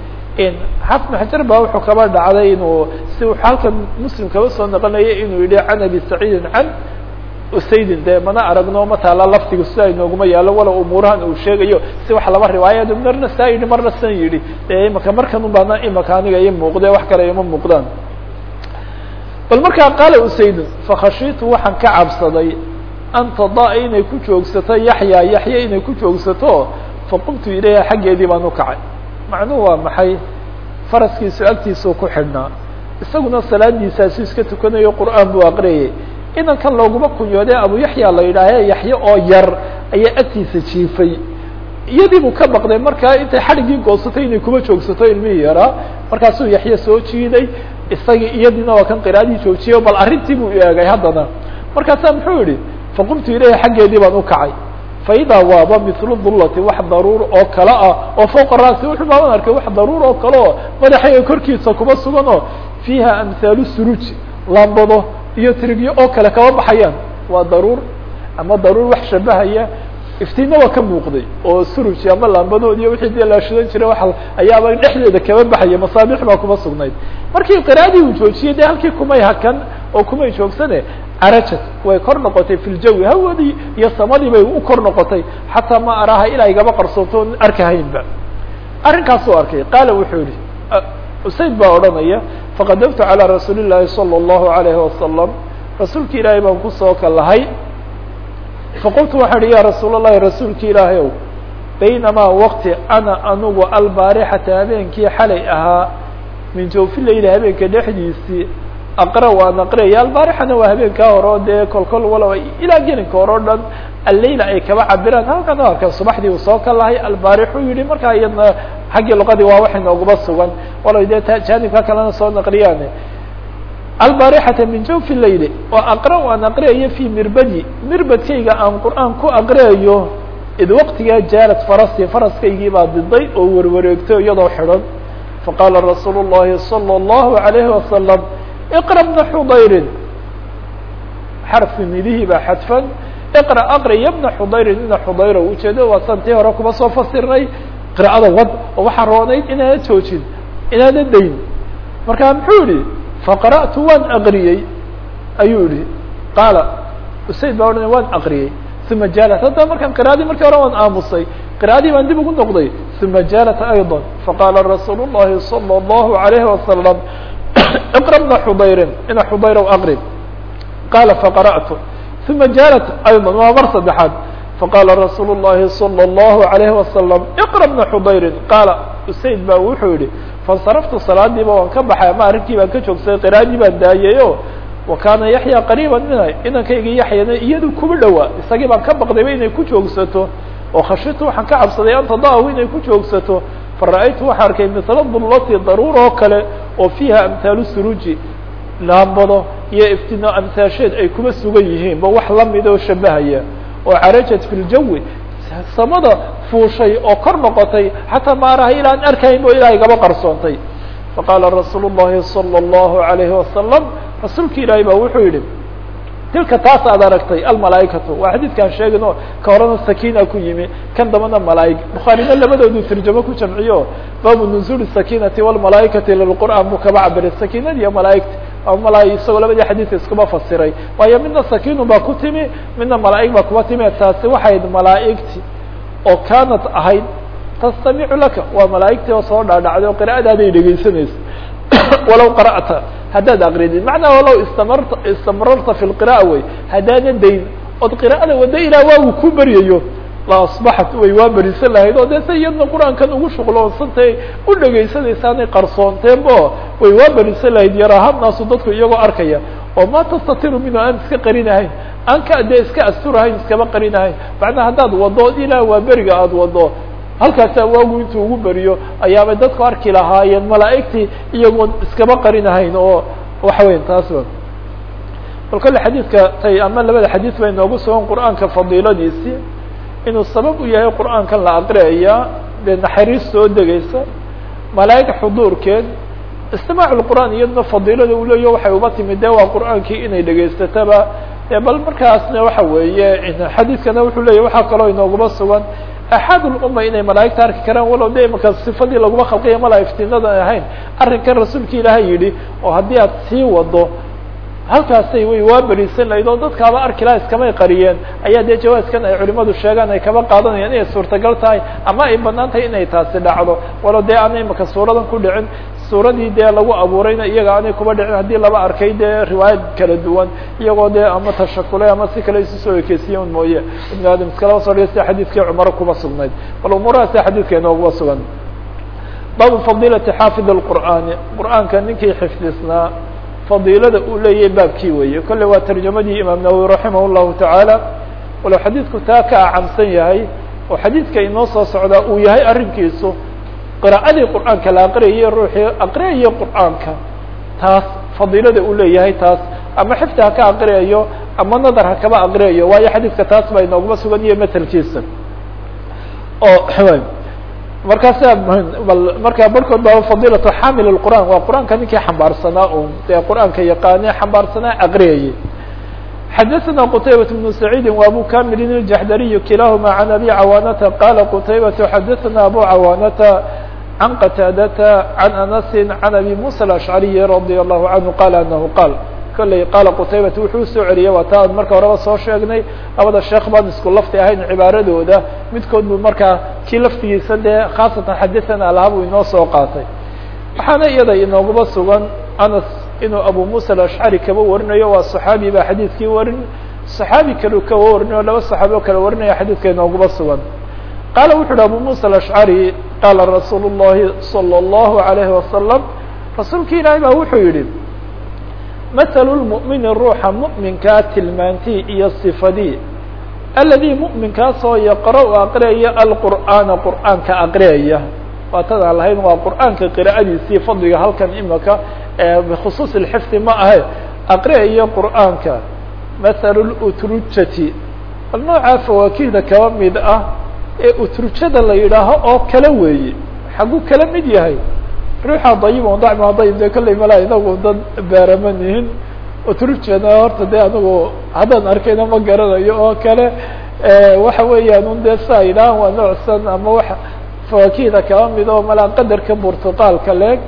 xafn xajar baa wuxuu kaba dhacday inuu si halkan muslim kaba soo naqonaya inuu yihi can abi saciidin can usaydin dee mana aragno ma taala laftiga sida inooguma yaalo walow umuurahan uu sheegayo si wax laba riwaayad marna saa yidhi marna san yidhi dee imika markan ubaana imika aniga i muuqde wax kale ima muuqdaan bal markaa qaala usayd fakhashiitu waxaan ka cabsaday an tadaa inay ku joogsato yaxya yaxya inay ku joogsato faqumtu ilayha xaggeedii baan u kacay macnuhu waa maxay faraskiisu agtiisuu ku xidhnaa isaguna salaadiisaasu iska tukanayo qur'aan buu aqriyayay inankan looguma kunyoodee abu yaxya la yidhaahe yaxye oo yar ayaa agtiisa jiifay iyadii buu ka baqday markaa intay xadhiggii goosatay inay kuma joogsato ilmihii yaraa markaasuu yaxye soo jiiday isagii iyadiina waa kan qiraadii joojiyay bal arrintii buu eegay haddana markaasaa muxuu yihi faqumtu ilayha xaggeedii baan u kacay faidaa waaba mithlu dullati wax daruur oo kale ah oo fowqa raasi wuxuu baaban arkay wax daruur oo kale oo madaxayga korkiisa kuma sugan oo fiiha amhaalu suruuj lambado iyo tirigyo oo kale kaba baxayaan waa daruur ama daruur wax shabahaya iftiinna waa ka muuqday oo suruj ama lambadood iyo wixii dee la shidan jiray waa ayaaba dhexdeeda kaba baxaya masaabix baa kuma sugnayd markii qiraadii uu joojiyey dee halkii kumay hakan oo kumay joogsane carajad way kor noqotay fi ljawi hawadii iyo samadii bay u kor noqotay xataa ma araha ilaa igaba qarsoonto on arkahaynba arrinkaasuu arkay qaala wuxuu yihi usayd baa odhanaya faqadamtu calى rasuuli الlahi salى الlahu عalayhi wasalam rasuulki ilaahay baan kusoo kalahay faqultu waxaan ihi ya rasuul الlahi rasuulki ilaahay ow baynamaa waqti ana anugu albaarixata habeenkii xalay ahaa min jawfi layli habeenka dhexdiisii aqra waan aqriyaya albaarixana waa habeenkaa hore o dee kolkol walow ilaa gelinka hore o dhan alleyla ay kaba cabiraan halkan arka subaxdii uu soo kalahay albaarixu yihi markaa iyadna xaggii luqadii waa wax inooguma sugan walow dee jaanibka kalena soo naqliyaane albaarixata min jawfi layli oo aqra waan aqriyayo fi mirbadi mirbadkayga aan qur'aan ku aqriyayo id waqtigaa jaalad farasi faraskaygii baa diday oo warwareegto iyadoo xidhan faqaala rasuulu الlahi salى الlahu عalayhi wasalam iqra bna xudayrin xarfi nidihii baa xadfan iqra aqri ya bna xudayrin ina xudayra ujeedo waa santii hore kuma soo fasirnay qira'ada wad oo waxaa roonayd inaana joojin inaana dayn markaa muxuu yihi faqara'tu waan aqriyey ayuu yihi qaala usayd baa odhanay waan aqriyey uma jaalat haddaba markaan qira'adii markii hore waan aamusay qira'adii baan dib ugu noqday uma jaalat ayضا faqaala rasuul الlahi salى الlahu عalayhi wasalam اقرأ بن xudayri ina xudayr aqrib qala faqarأtu ثuma jaalat ayضا waa mar saddexaad faqala rasuul الlahi salى الlahu عalayhi wasalam اقرأ بna xudayri qaala usayd ba wuxuu yihi faاnsaraftu salaadiiba waan ka baxay ama arrinkii baan ka joogsaday qiraadii baan daayayo wa kaana yaxya qariiba mina inankayga yaxyana iyadu kuma dhowaa isagii baan ka baqdayba inay ku joogsato oo khashitu waxaan ka cabsaday an tadaahu inay ku joogsato fara'aytu waxaa arkay mila dullati daruur oo kale oo fiiha amhaalu suruuji laambado iyo iftino amhaasheed ay kuma sugan yihiin ba wax lamid oo shabahaya oo carajat fi ljawi samada fuushay oo kor noqotay xataa maaraha ilaan arkayn bo ilahay gaba qarsoontay faqaala rasuul الlahi salى الlahu عalayhi wasalam rasuulki ilaahay ba wuxuu yihi tilka taas aad aragtay almalaaikatu waa xadiidkaan sheegin oo ka horena sakina ku yimi kan dambana malaaig bukhaarina labadoodu tarjamo ku jamciyo baabu nuzuuli sakinati wاlmalaaikati lilqur'aan buu kaba cabiray sakinadi iyo malaaigta mala isagoo labadii xadiidka iskuma fasiray waayo midna sakinu baa ku timi midna malaaig baa kuba timi taasi waxayd malaaigti oo kaanat ahayd tastamicu laka waa malaaigtii oo soo dhaadhacday oo qira'adaaday dhegeysanaysa walow qara'ta haddaad akridid macnaa walow istamarta istamrarta fi lqira'a wey haddaana dayn ood qira'ada wado ilaa waagu ku beryayo la asbaxat way waa berisan lahayd oo dee se iyadna qur-aankan ugu shuqloonsantay u dhegaysanaysaanay qarsoonteenbo way waa berisan lahayd yaraahanaasu dadku iyagoo arkaya oo ma tastatiru minhu aan iska qarinahayn aan ka dee iska asturahayn iskaba qarinahayn macnaa haddaad wado ilaa waa beriga aada wado halkaasaa waagu intuu ugu beriyo ayaabay dadku arki lahaayeen malaa'igtii iyagoon iskaba qarinahayn oo waxa weya taas ba bal kolle xadiidka tay ama labada xadiid bay noogu sugan qur'aanka fadiiladiisii inuu sabab u yahay qur'aankan la aqriyaya dee naxariis soo degaysa malaa'ig xuduurkeed istimaac lqur'aan iyadna fadiilada uu leeyaho waxay uba timid de waa qur'aankii inay dhegaysataba bal markaasna waxa weeye xadiidkana wuxuu leyahy waxaa kaloo inooguma sugan axaad lumma inay malaa'igta arki karaan walow de imaka sifadii laguma khalqiya mala iftiinadan ahayn arrinkan rasuulka ilaahay yidhi oo haddii aad sii wado halkaasay way waa berisan lahayd oo dadkaaba arki laha iskamay qariyeen ayaa dee jawaaskan ay culimadu sheegaan ay kaba qaadanayaan inay suurtagal tahay ama ay banaan tahay inay taasi dhacdo walow dee aana imaka suuradan ku dhicin suuradii dee lagu abuurayna iyaga aanay kuba dhicin haddii laba arkay dee riwaayad kala duwan iyagoo dee ama tashakulay ama si kale isu soo ekeysiye un mooye ibn aadam iskalaba soo dhiga sida xadiidkii cumaro kuba sugnayd bal umuuraha sida xadiidka inooguba sugan baabu fadiilati xaafid اlqur'aani qur'aanka ninkii xifdisnaa fadiilada uu leeyahay baabkii weeye kolle waa tarjamadii imaam nawowi raximah llahu tacaala walow xadiidku taa ka acamsan yahay oo xadiidka inoo soo socdaa uu yahay arrinkiisu qiraa'adii qur'aanka la aqriyayay ruuxii aqriyaya qur'aanka taas fadiilada uu leeyahay taas ama xifdi ha ka aqriyayo ama nadar ha kaba aqriyayo waayo xadiidka taas baa inooguma sugan iyo matelkiisa oo markaasa bal markaa barhkood baa fadiilatu xamil اqur'an waa qur'aanka ninkii xambaarsanaa un dee qur'aanka yaqaane xambaarsanaa aqriyayay xadaثna qtaybaة بن سacيidi و abu kamilin الjaxdariy kilahuma عan abi cawaanata qala qtaybaة xadaثna abu cawaanata can qataadata can anasi can abi muسى الأشcariyi radي الlahu canhu qala anahu qaal kolley qaala qutaybata wuxuu usoo celiyay waa taa marka horeba soo sheegnay labada sheekh baan isku lafti ahayn cibaaradooda midkood buu markaa kii laftigiisa dee khaasatan xadathana laha buu inoo soo qaatay waxaana iyada inoogaba sugan anas inuu abu musa alashcari kaba warinayo waa saxaabi baa xadiidkii warin saxaabi kale kaba warinayo laba saxaabi oo kale warinaya xadiidka inoogaba sugan qaala wuxu uhi abu musa alashcari qaala rasuulu llahi salى اllahu alayhi wasalam rasuulki ilaahay baa wuxuu yihi مثل المؤمن ruuxa مؤمinkaa tilmaantii iyo صفadii الذي مؤمinkaasoo يqرأ aqriyaya الqرآaنa qur'aanka aqriyaya waa tadaan lahayn waa qur'aanka qراءadiisii fadliga halkan imaka بkخصuuص الحفظ ma ahe aqriyaya qur'aanka مثل الأtrujati bal nooعaa فawakihda kaba mid ah ee utrujada la yidhaaho oo kale weeye xaguu kala mid yahay ruuxa dayib on dacma dayib de kolley mala inagu dad beerama nihin utrujana horta de anigu haddaan arkayna ma garanayo oo kale waxa weeyaan un dee saa yidhahan waa noocsan ama wa fawakihda kaba mid oo malaa qadarka burtuqaalka leeg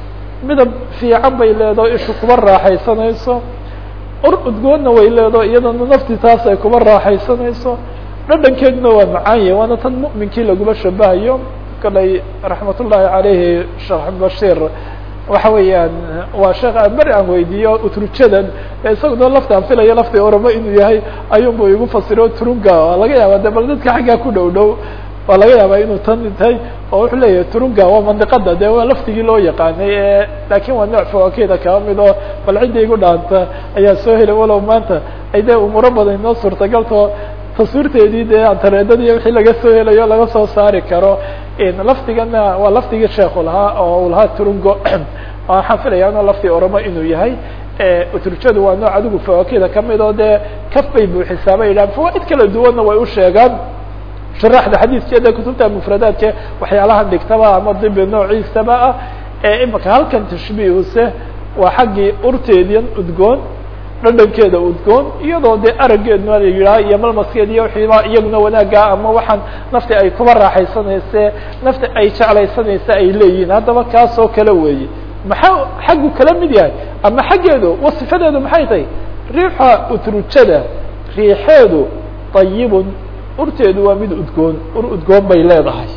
midab fiican bay leedaho ishu kuba raaxaysanayso ur udgoonna way leedaho iyadana nafti taas ay kuba raaxaysanayso dhadhankeeduna waa macaanye waana tan mu'minkii laguma shabahayo kaley raxmat ullaahi alayhi sheekh bashir waxa weeyaan waa sheekh aan beri aan weydiiyo utrujadan isaguna lafti aan filayo lafti oramo inuu yahay ayunbu igu fasiro turunga waa laga yaaba de bal dadka xaggaa ku dhow dhow waa laga yaaba inuu tan tahay oo wuxuu leeyahay turunga waa mandiqada de waa laftigii loo yaqaanay e lakin waa nooc fawakeda kaba mid oo bal cidda igu dhaanta ayaa soo helay walow maanta ay de umuuro badan inoo suurtagalto taswiirteedii dee antareedadii wixii laga soo helayo laga soo saari karo lafdigana waa lafdigii sheekhu lahaa oo u lahaa turungo waxaan filaya no lafti oramo inuu yahay utrujadu waa nooc adigu fawakida kamid oo dee kaf bay buuxisaa bay yidhahan fawaaid kala duwanna way u sheegaan sharaxda xadiiskeeda kutubta mufradaadke waxyaalahan dhigtaba ama dibi noociisaba ah ee imika halkan tashbiihuse waa xaggii urteedian udgoon dhadhankeeda udgoon iyadoo dee araggeedna la yidhaha iyo malmaskeed iyo wiiiba iyaguna wanaaga ama waxaan nafti ay kuba raaxaysanayse nafti ay jeclaysanaysa ay leeyihiin haddaba kaasoo kale weeye maxaa xaggu kala mid yahay ama xaggeedu wasifadeedu maxay tahay riixa utrujada riixeedu dayibun urteedu waa mid udgoon ur udgoon bay leedahay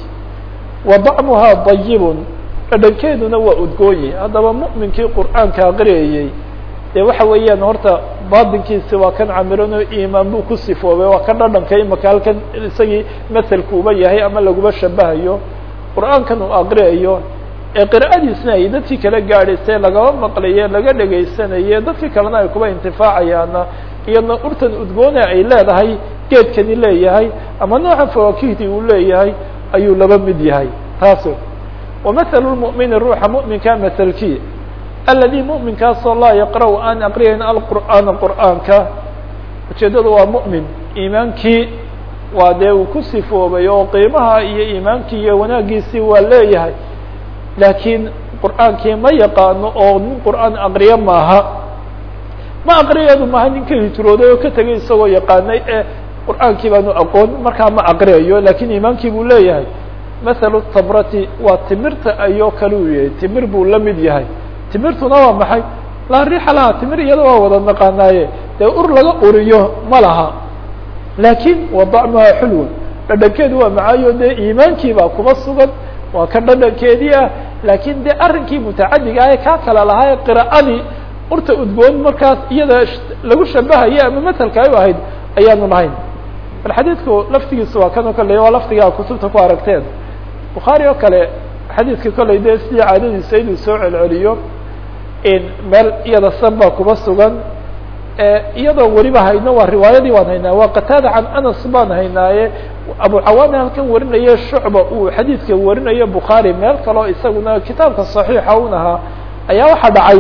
wa dacmuhaa dayibun dhadhankeeduna waa udgoonye haddaba mu'minkii qur'aanka aqriyayey de waxa weeyaan horta batinkiisi waa kan camiran oo imaan buu ku sifoobay waa kan dhadhanka imaka halkan isagii maselku uba yahay ama laguba shabahayo qur'aankan uu aqriyayo ee qira'adiisna ay dadkii kala gaadhaysay lagaba maqlaye laga dhegaysanaye dadkii kalena ay kuba intifaacayaana iyadna urtan udgoona ay leedahay geedkani leeyahay ama nooca fawakihdi uu leeyahay ayuu laba mid yahay taas wamahalu lmu'mini ruuxa mu'minka maselkii aladi mu'minkaasoo laa yaqra' aan aqriyayn alqur'aana qur'aanka ujeeddadu waa mu'min iimaankii waa dee uu ku sifoobay oo qiimaha iyo iimaankii iyo wanaagiisii waa leeyahay laakiin qur'aankii ma yaqaano oo nin qur'aan aqriyo maaha ma aqriyeedu maaha nin ka hijrooday oo ka tegay isagoo yaqaanay ee qur'aankii baanu aqoon markaa ma aqriyayo lakiin iimaankii buu leeyahay mathalu tabrati waa timirta ayoo kale uu yahay timir buu la mid yahay timirtuna waa maxay laa riixa laha timir iyada waa wada naqaanaaye dee ur laga uriyo ma laha laakiin wa dacmuhaa xulwan dhadhankeedu waa macaayo dee iimaankii baa kuba sugan waa ka dhadhankeedii ah laakiin dee arrinkii mutacadiga ah ee kaa kale lahaa qira'adii urta udgoon markaas iyada lagu shabahaye ama matelka ay u ahayd ayaanu lahayn bal xadiidku laftigiisu waa kan oo kale waa laftigaa kutubta ku aragteen bukhaari oo kale xadiidka kolley dee sidii caadadiisa inuu soo celceliyo meel iyada san baa kuba sugan iyadoo weliba hayno waa riwaayadii waan haynaa waa qataada can anas baan haynaaye abu cawaami halkan warinaye shucba uu xadiidka warinayo bukhaari meel kaleo isaguna kitaabka صaxiixa un ahaa ayaa waxaa dhacay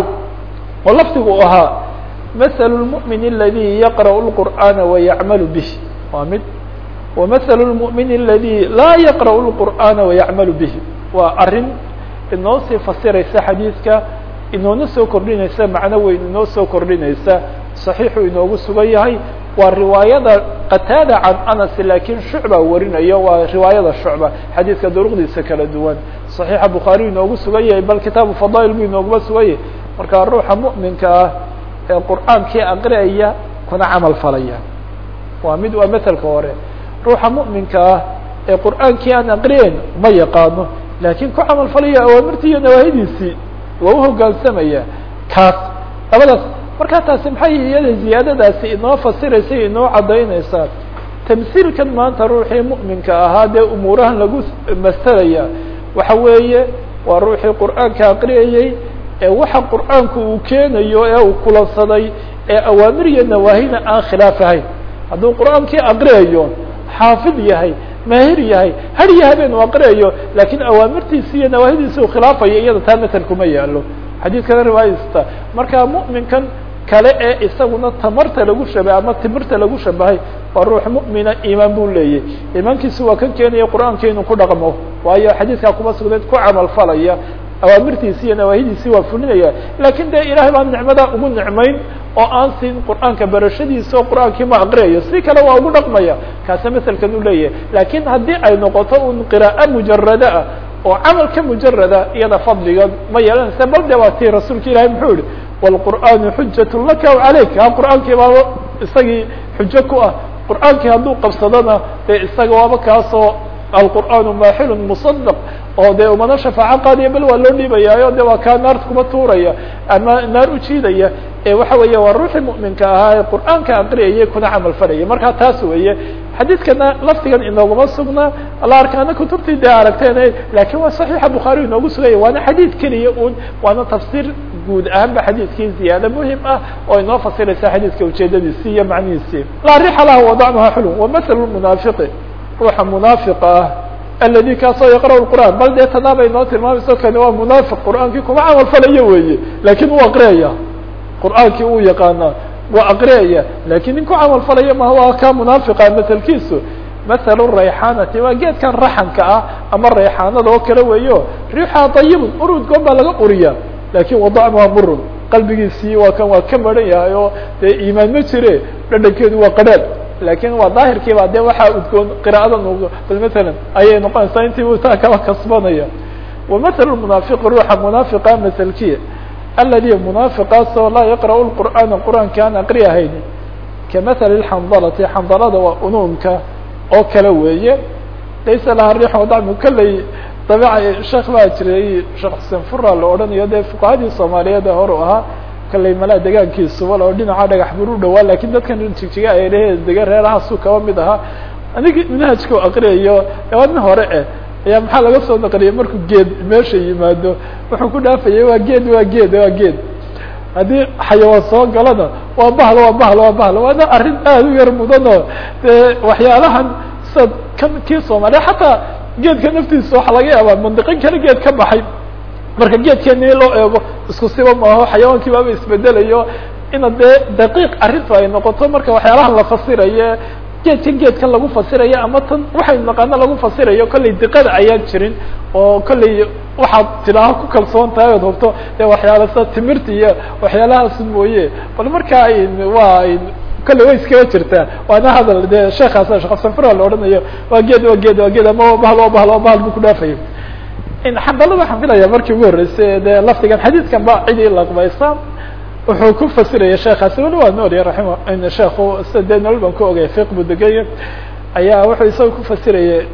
oo lafdigu u ahaa maثl الmuؤmin اladي yaqrأ الqur'ana وayacmal bih waa mid وmaثl الmuؤmin اladي laa yaqrأ الqur'ana وayacmal bih waa arin inoo sii fasiraysa xadiidka inoona soo kordhinaysa macno weyn inoo soo kordhinaysa صaxiixu inoogu sugan yahay waa riwaayada qataada can anas lakin shucba warinayo waa riwaayada shucba xadiidka duruqdiisa kala duwan صaxiixa bukhaari inoogu sugan yahay bal kitaabu fadail bu inooguma sugan yahay marka ruuxa muؤminka ah ee qur'aankii aqriaya kuna camal falaya waa mid waa matelka hore ruuxa muؤminka ah ee qur'aankii aan aqriyeyn ma yaqaano lakin ku camal falaya awaamirtii iyo nawaahidiisii waa uhogaansamaya kaas labadaas markaa taasi maxay iyada ziyaadadaasi inoo fasiraysa inoo caddaynaysaa tamsiilkan maanta ruuxii mu'minka ahaa dee umuurahan lagu masalaya waxa weeye waa ruuxii qur'aanka aqriyayey ee waxa qur'aanku uu keenayo ee uu kulansaday ee awaamir iyo nawaahina aan khilaaf ahayn hadduu qur'aankii aqriyayo xaafid yahay maahir yahay har iyo habeen u aqriyayo lakin awaamirtiisi iyo nawaahidiisi uu khilaafayo iyada taa matel kuma yaalo xadiidkana riwaayasta marka mu'minkan kale ee isaguna tamarta lagu shabahay ama timirta lagu shabahay waa ruux mu'mina iimaan buu leeyahy iimaankiisu waa kan keenaya qur'aanka inuu ku dhaqmo waayo xadiidkaa kuma sugnayd ku camal falaya awaamirtiisi iyo nawaahidiisi waa fulinaya lakin dee ilahay baan nicmada ugu nicmayn oo aan siin qur'aanka barashadiisa oo qur'aankii ma aqriyayo si kale waa ugu dhaqmaya kaasa maselkan u leeyahay lakin haddii ay noqoto un qiraa'e mujarada ah oo camalka mujarada iyada fadliga ma yeelanaysa bal de waa tii rasuulka ilahay muxuu yihi wlqur'aanu xujat laka calayk ha qur'aankii baaba isagii xujo ku ah qur'aankii hadduu qabsadona dee isaga waaba kaasoo alqur'aanu maaxilun musadaq oo dee umana shafaaco qaadaya bal waa loo dhiibayaayo de waa kaa naarta kuma tuuraya ama naar ujiidaya ee waxa weeye waa ruuxii mu'minka ahaa ee qur'aanka aqriyayay kuna camal falaya marka taas weeye xadiidkana laftigan inooguma sugna la arkaana kutubtii dee aragteen lakin waa saxiixa bukhaari inoogu sugaya waana xadiid keliya un waana tafsiir guud ahaanba xadiidkii ziyaado muhim ah oo inoo fasiraysa xadiidka ujeedadiisii iyo macnihiisii laa rixa laha wadacnuha xulun wamathal munaafiqi ruuxa munaafiqa ah aladi kaasoo yaqra' qur'aan bal dee tanaabay inoo tilmaamayso kani waa munaafiq qur'aankii kuma camal falayo weeye lakin uu aqriyaya qur'aankii uu yaqaanaa waa aqriyaya lakin nin ku camal falaya ma waa ka munaafiqa maselkiisu mathalu rayxaanati waa geedkan raxanka ah ama rayxaanada oo kale weeyo riixaa dayibun urudgoon baa laga uriya lakin wadacnuha murun qalbigiisii waa kan waa ka maran yahay oo dee iimaan ma jire dhadhankeedu waa qadhaad lakin waa daahirkiiba de waxaa udgoon qira'ada bal matalan ayay noqonaysaa intii u taa kala kasbanaya wamathal munaafiqi ruuxa munaafiqa maselkiya aladi munaafiqaasoo laa yaqra'u lqur'aana qur'aanka aan aqri ahayn kamathali xandalati xandalada waa unuunka oo kale weeye laysa laha riix wadacmu kaley dabiica sheekh baa jiray sheekh xuseen fura la odhanayo dee fuqahadii soomaaliyeed ee hor u ahaa kaley malaa degaankiisuba oo dhinaca dhagax bur u dhawaa lakin dadkan jigjiga ay lehe dega reerahaasuu kaba mid ahaa anigi manhajka aqriyayo wadna hore eh ayaa maxaa laga soo naqliyay markuu geed meesha yimaado wuxuu ku dhaafayay waa geed waa geed waa geed haddii xayawaan soo galana waa bahlo waa bahlo waa bahlo waana arrin aada u yar mudanoo dee waxyaalahan sida kan kii soomaaliya xataa geedka naftiisa waxaa laga yaabaa mandiqin kale geed ka baxay marka geedkeeni loo eego isku siba maaho xayawaankii baaba isbedelayo ina dee daqiiq arrintu ay noqoto marka waxyaalahan la fasiraye geedkan geedkan lagu fasirayo ama tan waxaynu naqaano lagu fasirayo kollay diqada ayaan jirin oo kollay waxaad tilaaho ku kalsoon tahay ood hubto dee waxyaala sida timirta iyo waxyaalahaas mooye bal marka waa kolley way iskaga jirtaa waana hadal dee sheekaas sheekh sanfura la odhanayo waa geed waa geed waa geed ama bahal waa bahal waa bahal buu ku dhaafaya xandalada waxaan filaya markii ugu horreysay dee lafdigan xadiidkan ba cidii laqbaysa wuxuu ku fasiraya sheekaasi weli waa noolya raima sheekhu sida dee nolol baan ku ogay fiq buu degaya ayaa wuxuu isaga ku fasirayay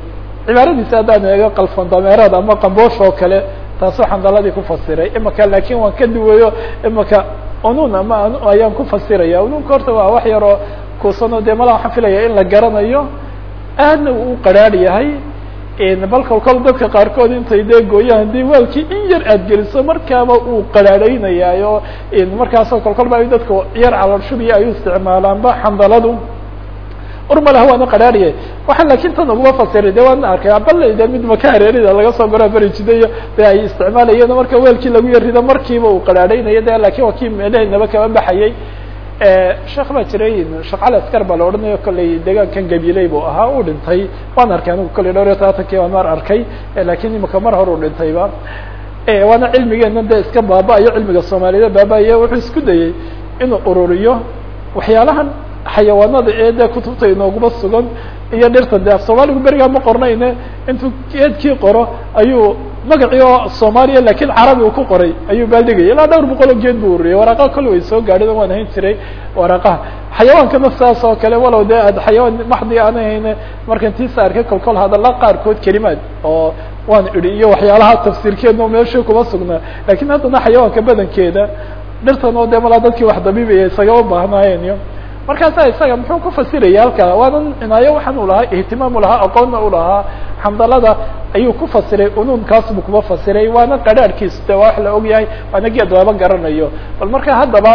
cibaaradiisa haddaan eego qalfan dameerad ama qamboosh oo kale taasoo xandaladii ku fasiray imaka laakiin waan ka duwayo imaka unun ama ayaan ku fasiraya ununka horta waa wax yaroo kuusano dee mala waxaan filaya in la garanayo aadna uu u qaraar yahay bal kolkol dadka qaarkood intay dee gooyaan haddii waalkii in yar aad geliso markaaba uu qaraarheynayaayo markaasoo kolkol ba dadka yar calolshubiya ay u isticmaalaanba xandaladu urmalaha waana qaraariye waxaan laakiin tan uguma fasiray de waana arkay bal de mid maka hareerida laga soo goro beri jidayo de ay isticmaalayeen marka weelkii lagu yarido markiiba uu qaraarheynayo de lakin waa kii meelaheynaba kaba baxayay sheekh baa jiray shaqal askar baa la odhanayo kollay deegaankan gabiley buu ahaa uu dhintay waan arkay anigu kollay dhowr iyo todobaatankii baan mar arkay lakin imika mar hore u dhintayba waana cilmigeena de iska baaba-ayo cilmiga soomaaliyed baaba-ayo wuxuu isku dayey inuu ururiyo waxyaalahan xayawaanada ee de kutubta inooguma sugan iyo dhirta de af soomaaligu berigaa ma qornayne intuu geedkii qoro ayuu magacii oo soomaaliya lakin carabi uu ku qoray ayuu baaldhigaya ilaa dhowr boqol oo geed buu ururiyay waraaqaha kolle way soo gaadhin waan hayn jiray waraaqaha xayawaankana saas oo kale walow de ad xayawaan maxdi aan hayne markan tiisa arkay kolkol hadalla qaarkood kelimaad oo waan idhi iyo waxyaalaha tafsiirkeedna meesha kuma sugnaa lakin haddana xayawaanka badankeeda dhirtan oo de malaa dadkii wax dabiibaya isagama baahnaayeen iyo markaasa isaga muxuu ku fasiraya halkaa waanan cinaayo waxaan u lahaa ihtimaam u lahaa aqoonna u lahaa xamdalada ayuu ku fasiray unuunkaas buu kuma fasiray waana qaraarhkiis de waa wax la og yahay waana geed laba garanayo bal marka haddaba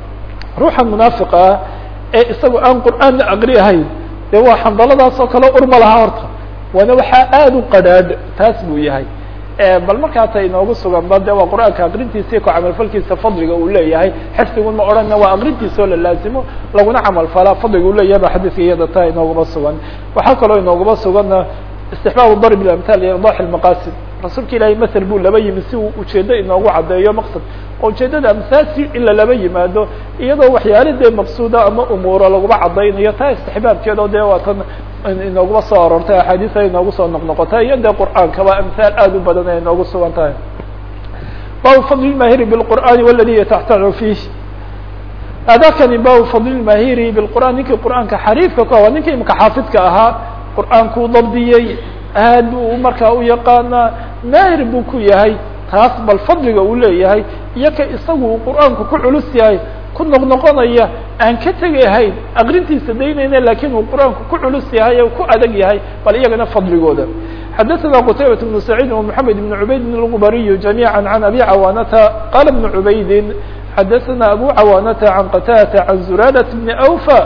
ruuxan munaafiqa ah ee isagu aan qur'aan la aqri ahayn de waa xamdaladaas oo kale urma lahaa horta waana waxaa aada u qadhaadh taas buu yahay bal markaata inoogu sugan ba de waa qur'aanka aqrintiisa ku camalfalkiisa fadliga uu leeyahay xifdigun ma odhanna waa aqrintiisa oo la laazimo laguna camalfalaa fadliga uu leeyahay ba xadiiska iyada taa inooguma sugan waxaa kaloo inooguma suganna istixbaab darb amthal idax lmaqasid rasuulka ilaahay masel buu laba yimi si uu ujeedo inoogu caddeeyo maqsad oo ujeedada amsaasi in lalaba yimaado iyadoo waxyaala dee maqsuuda ama umuuro laguma caddaynayo taa istixbaabkeedo de waa tan inooguma soo aroortay axaadiisa inoogu soo noqnoqotay iyo dee qur'aankaba amhaal aada u badan ay inoogu sugan tahay bab fadl mahiri bاlqur'ani waladi yataxtacu fiih adakani bab fadl mahiri bilqur'an ninkii qur'aanka xariifka ku waa ninkii imika xaafidka ahaa qur'aankuu dabdiyey aad buu markaa u yaqaanaa maahir buu ku yahay taas bal fadliga uu leeyahay iyo ka isagu uu qur'aanku ku culus yahay ku noqnoqonaya aan ka tegahayn aqrintiisa daynayna lakin uu qur'aanku ku culus yahay o ku adag yahay bal iyagana fadligooda xadaثna qtaybaة بن سacيid ومحamed بن عubayd الغbariy جamيعا عan abi cawaanata qala بن عubaydi xadaثna abu cawaanata عan qatadة عan zuradaة بn أwفى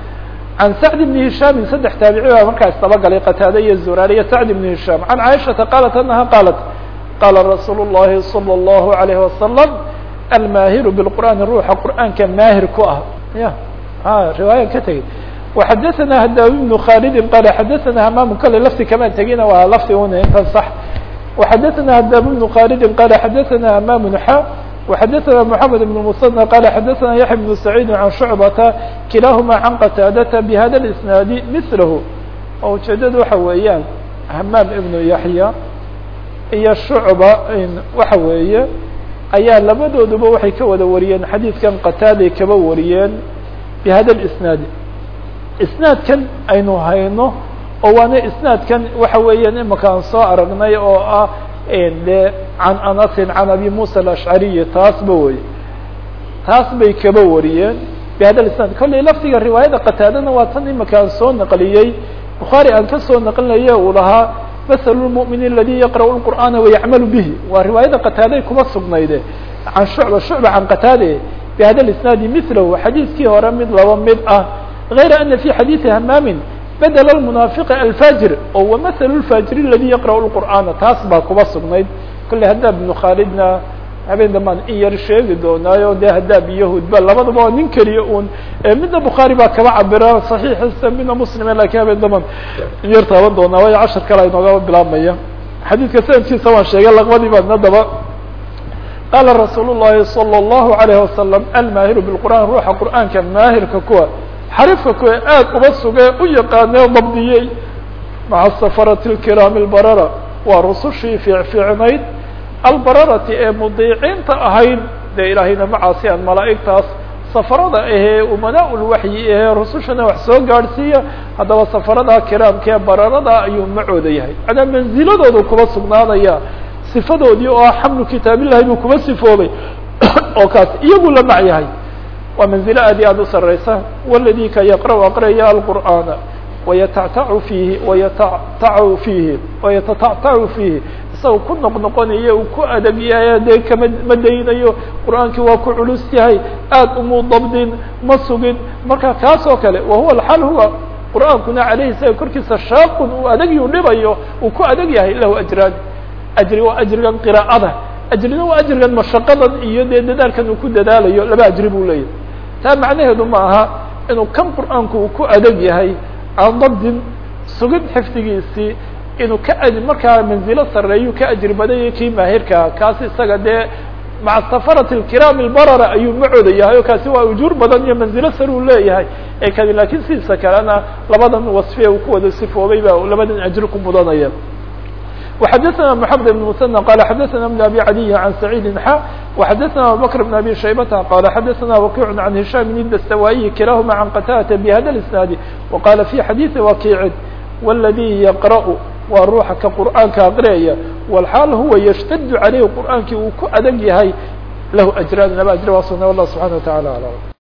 عan sacd بn هisham saddex taabici baa markaas dabagalay qataada iyo zuraar iyo sacd بn هisham عan caiشhaةa qalat anaha qalat qala rasuul الlahi slى الlahu عalيه وasلم almaahiru bilqur'aani ruuxa qur'aanka maahir ku ah ya a riwaayan ka tegey waxadaثana hadawi bnu khalidin qala xadaثana hamamu kale lafti kamaan tegina waa lafti una intan sax waxadaثana hadawi bnu khalidin qala xadaثana hamamu xa وxadaثna mحamed بن msنى qala xadaثna yaحya بن سacيid عan شhucbata kilahuma can qataadata bhada اisnaadi milahu oo ujeedada waxa weeyaan hamaam ibnu yaحya iyo shucba waxa weeye ayaa labadooduba waxay ka wada wariyeen xadiidkan qataaday kaba wariyeen bihada اisnaad isnaadkan aynu hayno oo waana isnaadkan waxa weeyaan imaka aan soo aragnay oo ah de can anasin can abi musa alashcariyi taasba wey taas bay kaba wariyeen bihada isnaad kollay laftiga riwaayada qataadana waa tan imaka aan soo naqliyey bukhaari aan ka soo naqlinaye uu lahaa ml الmؤmin اladي yaqrأ الqur'ana وayacmalu bihi waa riwaayada qataaday kuma sugnayde can shucba shucba can qataade bhada isnaadi milahu xadiiskii hore mid laba mid ah غayra ana fi xadiiثi hamaamin bedel اmunaafiq alfajir oo wamahl الfajir اladي yaqrأ الqur'ana taas baa kuma sugnayd kolley haddaa bnu khaalidna habeen dambaan in yar sheegi doonaayo de hadaab iyo hudba labadaba waa nin keliya un midna bukhaari baa kaba cabira صaxiixiisa midna muslime lakin habeen dambaan in yar taaban doonaa waayo cashar kale inooga bilaabmaya xadiidka sanadkiisa waan sheegay laqbadii baadna daba qaala rasuul الlahi salى الlahu عalayه wasalam almaahiru bاlqur'an ruuxa qur'aanka maahirka kuwa xariifka kuwa aad uba suge u yaqaanee dabdiyey maca safarati اlkiraami اlbarara waa rusushii fiicfiicnayd albararati ee mudiiciinta ahayd dee ilaahayna macaasi aan malaa'igtaas safarada ahee umadaa ulwaxyi ahee rusushana wax soo gaadhsiiya haddaba safarada kiraamkee bararada ayuu macooda yahay manaa manziladoodu kuba sugnaanaya sifadoodii oo ah xamlu kitaabillahi buu kuba sifoobay oo kaas iyagu la mac yahay waa manzilo aad iyo aad u sareysa waladii ka yaqra' aqraya alqur'aana wayatactacu fiihi wayatatacu fiihi wayatatactacu fiihi isagao ku noqnoqonaya uu ku adag yahay dee kama ma daynayo qur'aankii waa ku culus yahay aad umu dabdin ma sugin marka kaas oo kale wahuwa alxaal huwa qur'aankuna caleyhi isaga korkiisa shaaqun uu adagyu dhibayo uu ku adag yahay lahu ajraan ajri waa ajrigan qiraa'ada ajrina waa ajrigan mashaqadan iyo dee dadaalkan uu ku dadaalayo laba ajri buu leeyahay taa macnaheedu ma aha inuu kan qur'aanku uu ku adag yahay aan dabdin sugid xifdigiisii inuu ka a markaa manzilo sareeyu ka ajri badanya kii maahirkaa kaasi isaga dee maca safarati alkiraam albarara ayuu macooda yahay o kaasi waa ujuur badan iyo manzilo sare uu leeyahay ee kani laakiin sidiisa kalena labadan wasfiye uu ku wada sifoobay baa labadan ajri ku mudanaya وxdثna محمد بن مسنى قال xdثna بن أبي عdي عن سعيد xا وxdثna أبوبكر بن أبي شhيبة قال xdثna وكيع عن هiشام بن الدستوائي كلاهma عن qتادة بhda الاسناaد وقال في xadيث وكيع والذي يقرأ waa ruuxa ka qur'aanka aqriyaya والxاal huwa يشتد عalيه qur'aankii uu ku adg yahay lahu أجrاn laba أجr waa sugna والله سبحaنه وتaعالى أعلم